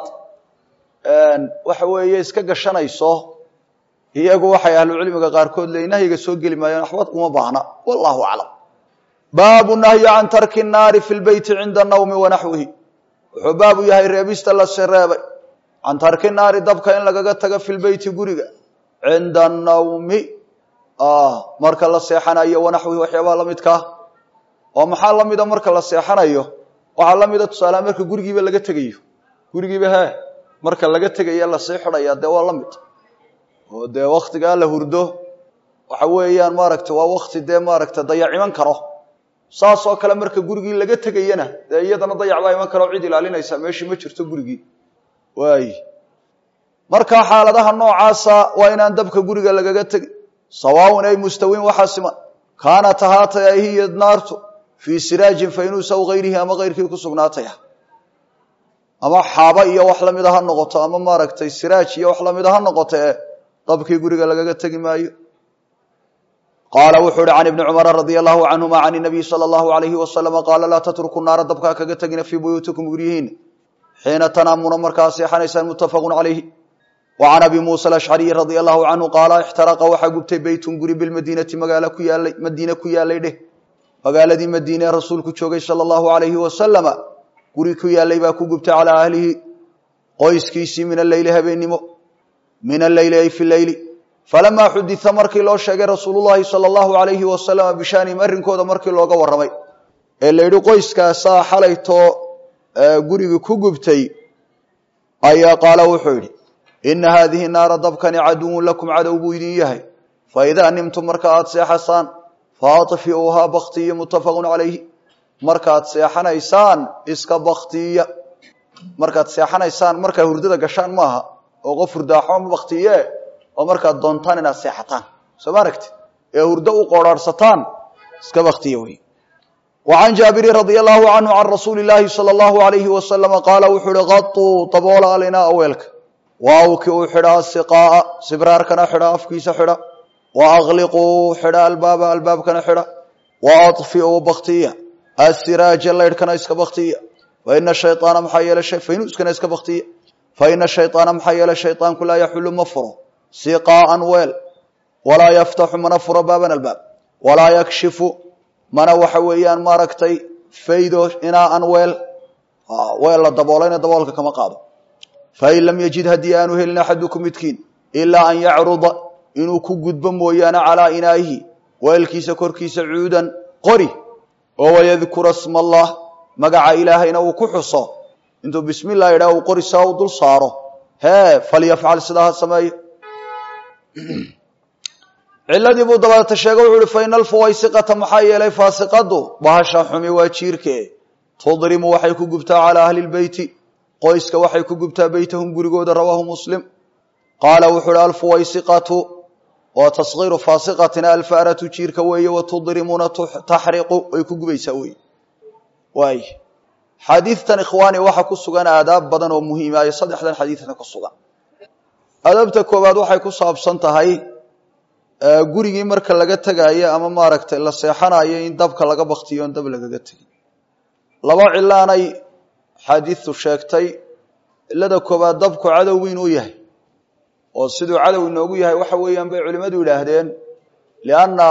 waxa weeye iska gashanayso iyagu waxay ahlucilmiga qaarkood le nahyiga soo geli maayaan waxba uma baahna wallahu aclam baabu nahyi can tarki nnaari fi lbeyti cinda nawmi wanaxwihi wuxuu baabu yahay reebista la sereebay can tarki naari dabka in lagaga tago fi lbeyti guriga cinda nawmi marka la seexanayo wanaxwihi waxyaabaha lamidkaa oo maxaa lamida marka la seexanayo waxaa lamida tusaaleha marka gurigiiba laga tegayo gurigiiba he marka laga tegaya lasii xidhaya dee waa lamid oo dee waktigaa la hurdo waxa weeyaan maaragta waa wakti dee maaragta dayac iman karo saas oo kale marka gurigii laga tegayana dee iyadana dayac baa iman karo cid ilaalinaysa meeshii ma jirto gurigii waay marka xaaladaha noocaasa waa inaan dabka guriga lagaga tegin sawaaun ay mustawiin waxaa siman kaanat ahaatay ay hiya naartu fii siraajin faynuus aw hayrihi ama kayrkii ku sugnaataya ama xaaba iyo wax lamida ha noqoto ama maaragtay siraaj iyo wax lamida ha noqoto ee dabkii guriga lagaga tegi maayo qaala wuxuu uhi can ibni cumara radia allahu canhuma can nabiy sala allahu alayhi wasalama qaala laa tatruku naara dabkaa kaga tegina fii buyuutikum guryihiina xiina tanaamuna markaa seexanaysaan muttafaqun calayhi wa can abi muusa alashcariyi radia allahu canhu qaala ixtaraqa waxaa gubtay beytun guri bilmadiinati magaalo ku yaalay madiine ku yaalay dheh magaaladii madiine ee rasuulku joogay sala allahu alayhi wasalama guri ku yaalay baa ku gubtay calaa ahlihi qoyskiisii min alleyli habeennimo min alleyli ay fi leyli falamaa xudita markii loo sheegay rasuulullahi sala allahu alayhi wasalama bishaanihim arrinkooda markii looga warramay ee la yidhi qoyskaasaa xalaytoo gurigii ku gubtay ayaa qaala wuxuu yidhi ina haadihi naara dabkani caduwun lakum cadow buu idin yahay faidaa nimtum marka aad seexasaan faadfiuuhaa baktiya muttafaqun calayhi markaad seexanaysaan iska baktiya markaad seexanaysaan markaa hurdada gashaan maaha oo qof hurdaaxo ma baktiye oo markaad doontaan inaad seexataan soo ma aragti ee hurdo u qoorhaarhsataan iska baktiya wey wa can jaabirin radia allahu canhu can rasuuli illaahi sala allahu alayhi wasalama qaala wuxuu uhi qatuu daboola alinaa weelka waawki uu xidhaa siqaaa sibraarkana xidha afkiisa xidha wa akliquu xidha albaaba albaabkana xidha wa aطfiuu baktiya asiraaja laydhkana iska baktiya faina shayaana maxaa yeele faynuuskana iska baktiya faina shayaana maxaa yeele shayطaanku laa yaxulu ma furo siqaaan weel walaa yaftaxu mana furo baaban albaab walaa yakshifu mana waxa weeyaan maaragtay faydo inaan weel weel la daboolayna daboolka kama qaado fain lam yajid haddii aanu helin axadukum midkiin ilaa an yacruda inuu ku gudbo mooyaane calaa inaa'ihi weelkiisa korkiisa cuudan qori oo wayadkura sma allah magaca ilaahayna uu ku xuso intuu bismi llah yidhah uu qori saa u dul saaro hee falyafcal sidaa ha sameeyo ciladii buu dabeeta sheege wuxu uhi faina alfuwaysiqata maxaa yeelay faasiqadu bahasha xumi waa jiirke tudrimu waxay ku gubtaa calaa ahli lbeyti qoyska waxay ku gubtaa beytahum gurigooda rawaahu muslim qaala wuxu uhi alfuwaysiqatu waa taskiiru faasiqatina alfaratu jiirka weeye watudrimuna taxriqu way ku gubaysaa wey waay xadiidtan ikhwaani waxaa ku sugan aadaab badan oo muhiima iyo saddexdan xadiidna ku sugan adabta koowaad waxay ku saabsan tahay gurigii marka laga tegaayo ama maaragtay la seexanayo in dabka laga baktiyo on dab lagaga tegin laba cilaanay xaadiidtu sheegtay cilada koowaad dabku cadow weyn u yahay oo siduu cadow inoogu yahay waxa weeyaan bay culimmadu yidhaahdeen lianna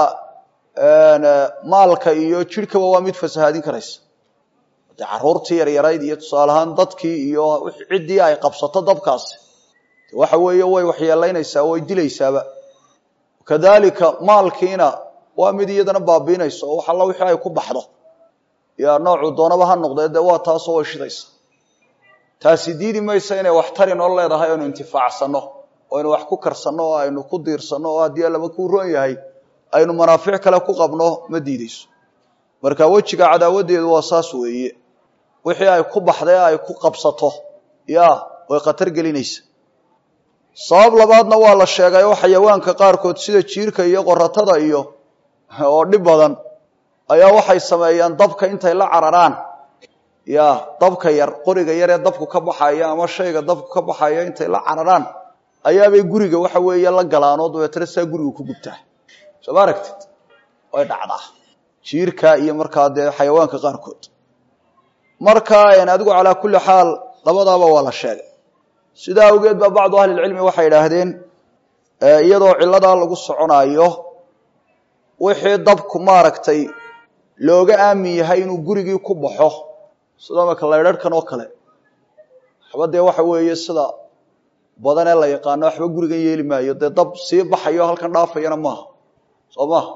maalka iyo jidhkaba waa mid fasahaadin karaysa de caruurtii yaryarayd iyo tusaale ahaan dadkii iyo ciddii ay qabsato dabkaasi waxa weeye way waxyeelaynaysaa way dilaysaaba kadalika maalkiina waa mid iyadana baabiinaysa oo wax alla wixii ay ku baxdo yaa noocuu doonaba ha noqdee dee waa taasoo way shidaysa taasi diidi maysa inay wax tari noo leedahay aynu intifaacsano oo aynu wax ku karsanno oo aynu ku diirsanno oo haddii allaba kuu roon yahay aynu manaafic kale ku qabno ma diideyso marka wejiga cadaawadeedu waa saas weeye wixii ay ku baxday ay ku qabsato ya way khatar gelinaysa sabab labaadna waa la sheegay oo xayawaanka qaarkood sida jiirka iyo qoratada iyo oo dhib badan ayaa waxay sameeyaan dabka intay la cararaan ya dabka yar qoriga yar ee dabku ka baxaya ama shayga dabku ka baxaya intay la cararaan ayaabay guriga waxa weeye la galaan oo dabeetana saa guriga ku gubtaa soo ma aragtid way dhacdaa jiirka iyo markaa dee xayawaanka qaarkood marka adigu calaa kulli xaal labadaaba waa la sheegay sidaa awgeed baa bacdu ahlilcilmi waxay idhaahdeen iyadoo ciladaa lagu soconaayo wixii dabku maaragtay looga aamin yahay inuu gurigii ku baxo sida marka laydharhkan oo kale waxba dee waxa weeye sida badan ee la yaqaano waxba gurigan yeeli maayo dee dab sii baxayo halkan dhaafayana maaha soo maha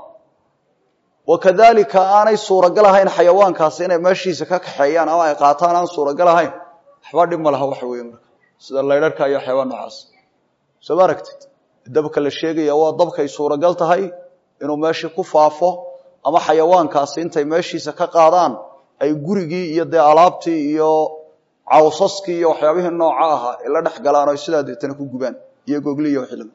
wakadalika aanay suuragal ahayn xayawaankaasi inay meeshiisa ka kaxeeyaan ama ay qaataan aan suuragal ahayn waxba dhib ma laha waxa weeye marka sida laydharhka iyo xayawaan noocaas soo ma aragtid dabka la sheegaya waa dabkay suuragal tahay inuu meeshii ku faafo ama xayawaankaasi intay meeshiisa ka qaadaan ay gurigii iyo dee alaabtii iyo cawsaskii iyo waxyaabihii nooca ahaa ay la dhex galaan o sidaa deetana ku gubaan iyo gogli iyo wixii lamid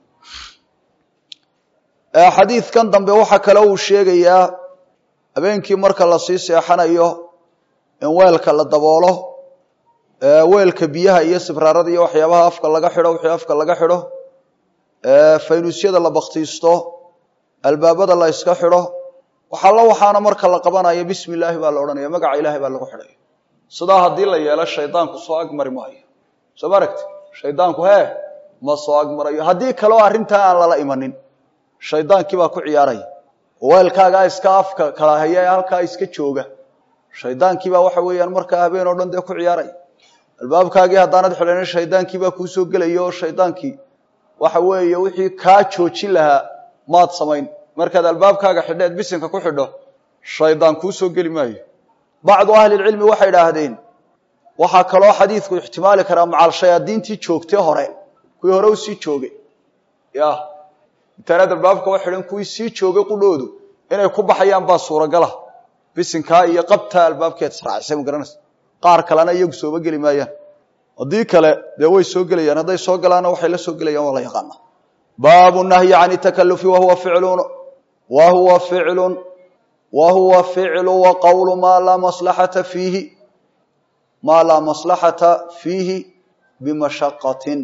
xadiidkan dambe waxaa kale uu sheegayaa habeenkii marka lasii seexanayo in weelka la daboolo weelka biyaha iyo sibraarada iyo waxyaabaha afka laga xidho wixii afka laga xidho faynuusyada la baktiisto albaabada la iska xidho waxalla waxaana marka la qabanayo bismi illaahi baa la odhanaya magaca ilaahay baa lagu xidhaya sidaa haddii la yeelo shaydaanku soo agmari maayo soo ma aragti shaydaanku hee ma soo agmarayo haddii kaleo arrintaa aan lala imanin shaydaankii baa ku ciyaaraya weelkaagaa iska afka kala haya ee halkaa iska jooga shaydaankii baa waxa weeyaan markaa habeen oo dhan dee ku ciyaaraya albaabkaagii haddaanad xidhanin shaydaankii baa kuu soo gelaya oo shaydaankii waxa weeye wixii kaa joojin lahaa maad samayn markaad albaabkaaga xidheed bisinka ku xidho shaydaan kuu soo geli maayo bacdu ahlilcilmi waxay idhaahdeen waxaa kaloo xadiidku ixtimaali karaa macal shayaadiintii joogtay hore kuwii hore u sii joogay ya intaanaad albaabka u xidhan kuwii sii joogay qudhoodu inay ku baxayaan baa suuragala bisinkaa iyo qabtaa albaabkeed israacisay ma garanaysa qaar kalena iyagu sooba geli maayaan haddii kale dee way soo gelayaan hadday soo galaanna waxay la soo gelayaan waa la yaqaana baabu nahyi can takalufi wahuwa ficlun wa huwa ficlun wa huwa ficlu wa qowlu maa laa maslaxata fiihi maa laa maslaxata fiihi bimashaqatin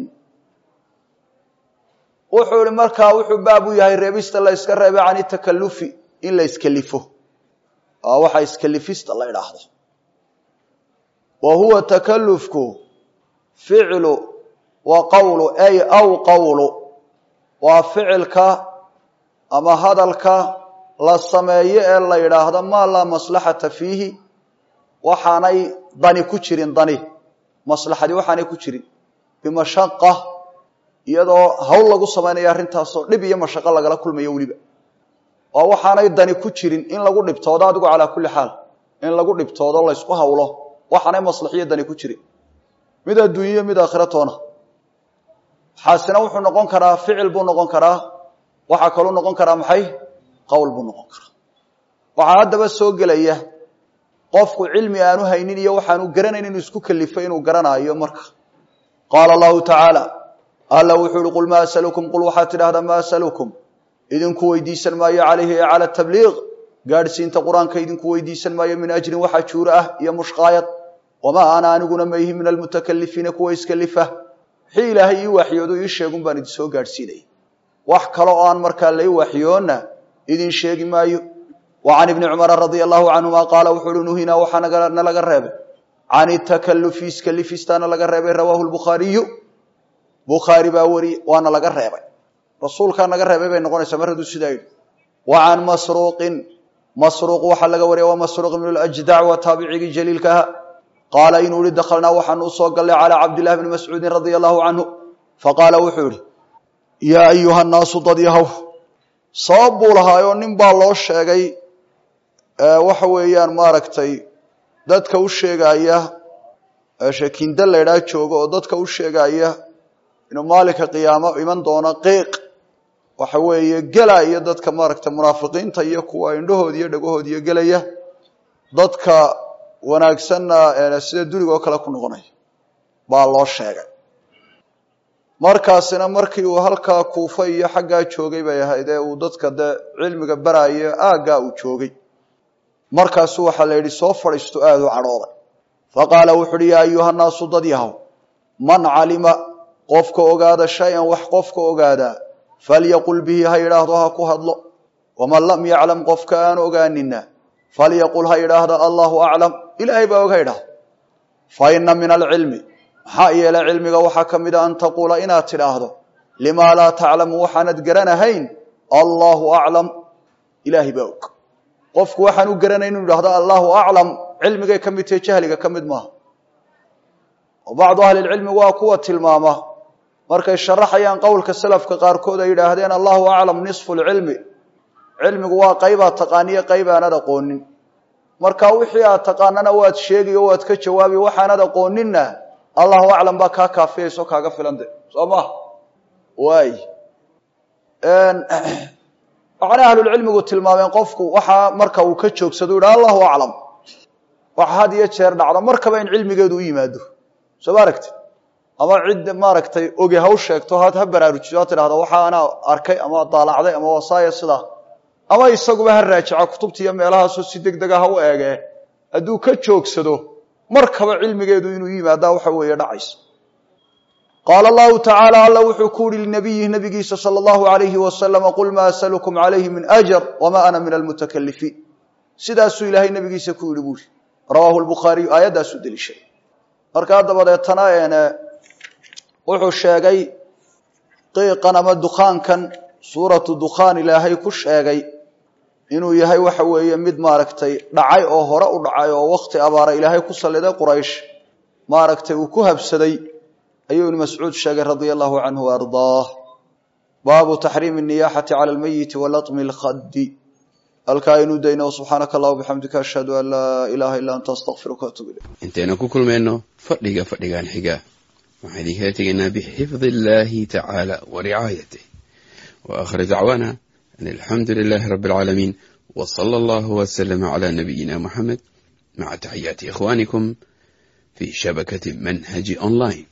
wuxuu ihi markaa wuxuu baab u yahay reebista la yska reebay can takalufi in la iskelifo waxa iskelifista la idhaahdo wa huwa takalufku ficlu wa qowlu ay aw qowlu waa ficilka ama hadalka la sameeyo ee la yidhaahdo maa laa maslaxata fiihi waxaanay dani ku jirin dani maslaxadii waxaanay ku jirin bimashaqa iyadoo hawl lagu samaynayo arrintaasoo dhib iyo mashaqo lagala kulmayo weliba oo waxaanay dani ku jirin in lagu dhibtoodo adigu calaa kulli xaal in lagu dhibtoodo laysku hawlo waxaanay maslaxiyo dani ku jirin mid adduunyo mid aakhira toona xaasina wuxuu noqon karaa ficil buu noqon karaa waxaa kaluu noqon karaa maxay qowl buu noqon karaa waxaa haddaba soo gelaya qofku cilmi aanu haynin iyo waxaanu garanayn inuu isku kalifo inuu garanaayo marka qaala allahu tacaala alla wuxuu uhi qul maa asalukum qul waxaad tidhahdaa maa asalukum idinku weydiisan maayo calayhi ee cala tabliiq gaadhsiinta qur-aanka idinku weydiisan maayo min ajrin waxa juuro ah iyo mushqaayad wamaa ana aniguna ma ihi min almutakalifiina kuwa iskalifa wixii ilaahay ii waxyoodu ii sheegun baan idin soo gaadhsiinaya wax kale oo aan markaa lai waxyoonna idin sheegi maayo wa can ibni cumara radia allahu canhuma qaala wuxuu uhi nuhinaa waxaa nalaga reebay can itakalufi iskalifistaana laga reebay rawaahu lbukhaariyu bukhaari baa wariye waana laga reebay rasuulkaa naga reebay bay noqonaysaa mar hadduu sidaa yidhi wa can masruuqin masruuq waxaa laga wariya waa masruuq ibnu ljdac waa taabicigii jaliilka aha qaala inuu yihi dakhalnaa waxaanu usoo gallay calaa cabdillahi bni mascuudin radia allahu canhu faqaala wuxuu yihi yaa ayuha nnaasu dad yahow sabab buu lahaayoo nin baa loo sheegay waxa weeyaan maaragtay dadka u sheegaya shakinda laydhaa jooga oo dadka u sheegaya inuu maalinka qiyaamo iman doono qiiq waxa weeye gelaya dadka maaragtay munaafiqiinta iyo kuwa indhahood iyo dhagahood iyo gelaya dadka wanaagsanna sida duligoo kale ku noqonaya baa loo sheegay markaasina markii uu halkaa kuufa iyo xaggaa joogay bay ahayd ee uu dadka dee cilmiga baraayo aaggaa uu joogay markaasu waxaa la yidhi soo fadhiisto aada u cadhooday faqaala wuxu uhi yaa ayuha nnaasu dad yahow man calima qofka ogaada shay-an wax qofka ogaadaa falyaqul bihi ha yidhaahdo ha ku hadlo waman lam yaclam qofka aan ogaanina falyaqul ha yidhaahdo allahu aclam ilaahay baa og ha yidhahdo fa ina min alcilmi maxaa yeelay cilmiga waxaa ka mid a an taquula inaad tidhaahdo limaa laa taclamu waxaanad garanahayn allahu aclam ilaahay baa og qofku waxaan u garanay inu yidhahdo allahu aclam cilmigay ka mid tahe jahliga ka mid maaha oo bacdu ahlilcilmi waa kuwa tilmaama markay sharaxayaan qowlka salafka qaarkood ay yidhaahdeen allahu aclam nisfu lcilmi cilmigu waa qaybaad taqaaniyo qayb aanad aqoonin marka wixii aad taqaanana waad sheegi o waad ka jawaabi waxaanad aqooninna allahu aclam baa kaa kaafiyayso kaaga filande soo maha waay waxaana ahlulcilmigu tilmaameen qofku waxaa marka uu ka joogsado yidhaha allahu aclam waxa had iyo jeer dhacdo markaba in cilmigeedu u yimaado soo ma aragtid ama cid maaragtay oge ha u sheegto had ha baraarujiso ha tidhahdo waxa anaa arkay ama daalacday ama wasaaya sidaa ama isaguba ha raajica kutubta iyo meelahaasoo si deg dega ha u eegee hadduu ka joogsado markaba cilmigeedu inuu yimaadaa waxa weeye dhacaysa qaala allahu tacaala alla wuxuu ku yihi linabiyihi nabigiisa sala allahu alayhi wasalama qul maa asalukum calayhi min ajar wamaa ana min almutakalifiin sidaasuu ilaahay nabigiisa ku yihi buuri rawaahu lbukhaariyu aayaddaasuu deliishay markaa dabadeetana wuxuu sheegay qiiqan ama dukaankan suuratu dukhaan ilaahay ku sheegay inuu yahay waxa weeye mid maaragtay dhacay oo hore u dhacay oo wakti abaara ilaahay ku salliday quraysh maaragtay uu ku habsaday ayuu ibnu mascuud sheegay radia allahu canhu ardaah baabu taxriimi niyaxati cala lmeyiti walatmi lkhaddi halkaa inuu dayno subxaanaka allah bixamdika ashhadu an laa ilaaha illa anta astaqfiruka waatuub ilayk intaynu ku kulmayno fadhiga fadhigan xiga waxaan idinkala tegaynaa bixifdi illaahi tacaala wa ricaayatih wa aakhir dacwaana an alxamdu lilaahi rabbi alcaalamiin wa sala allahu wasalama calaa nabiyina muxamed maca taxiyaati ikhwaanikum fii shabakati manhaji online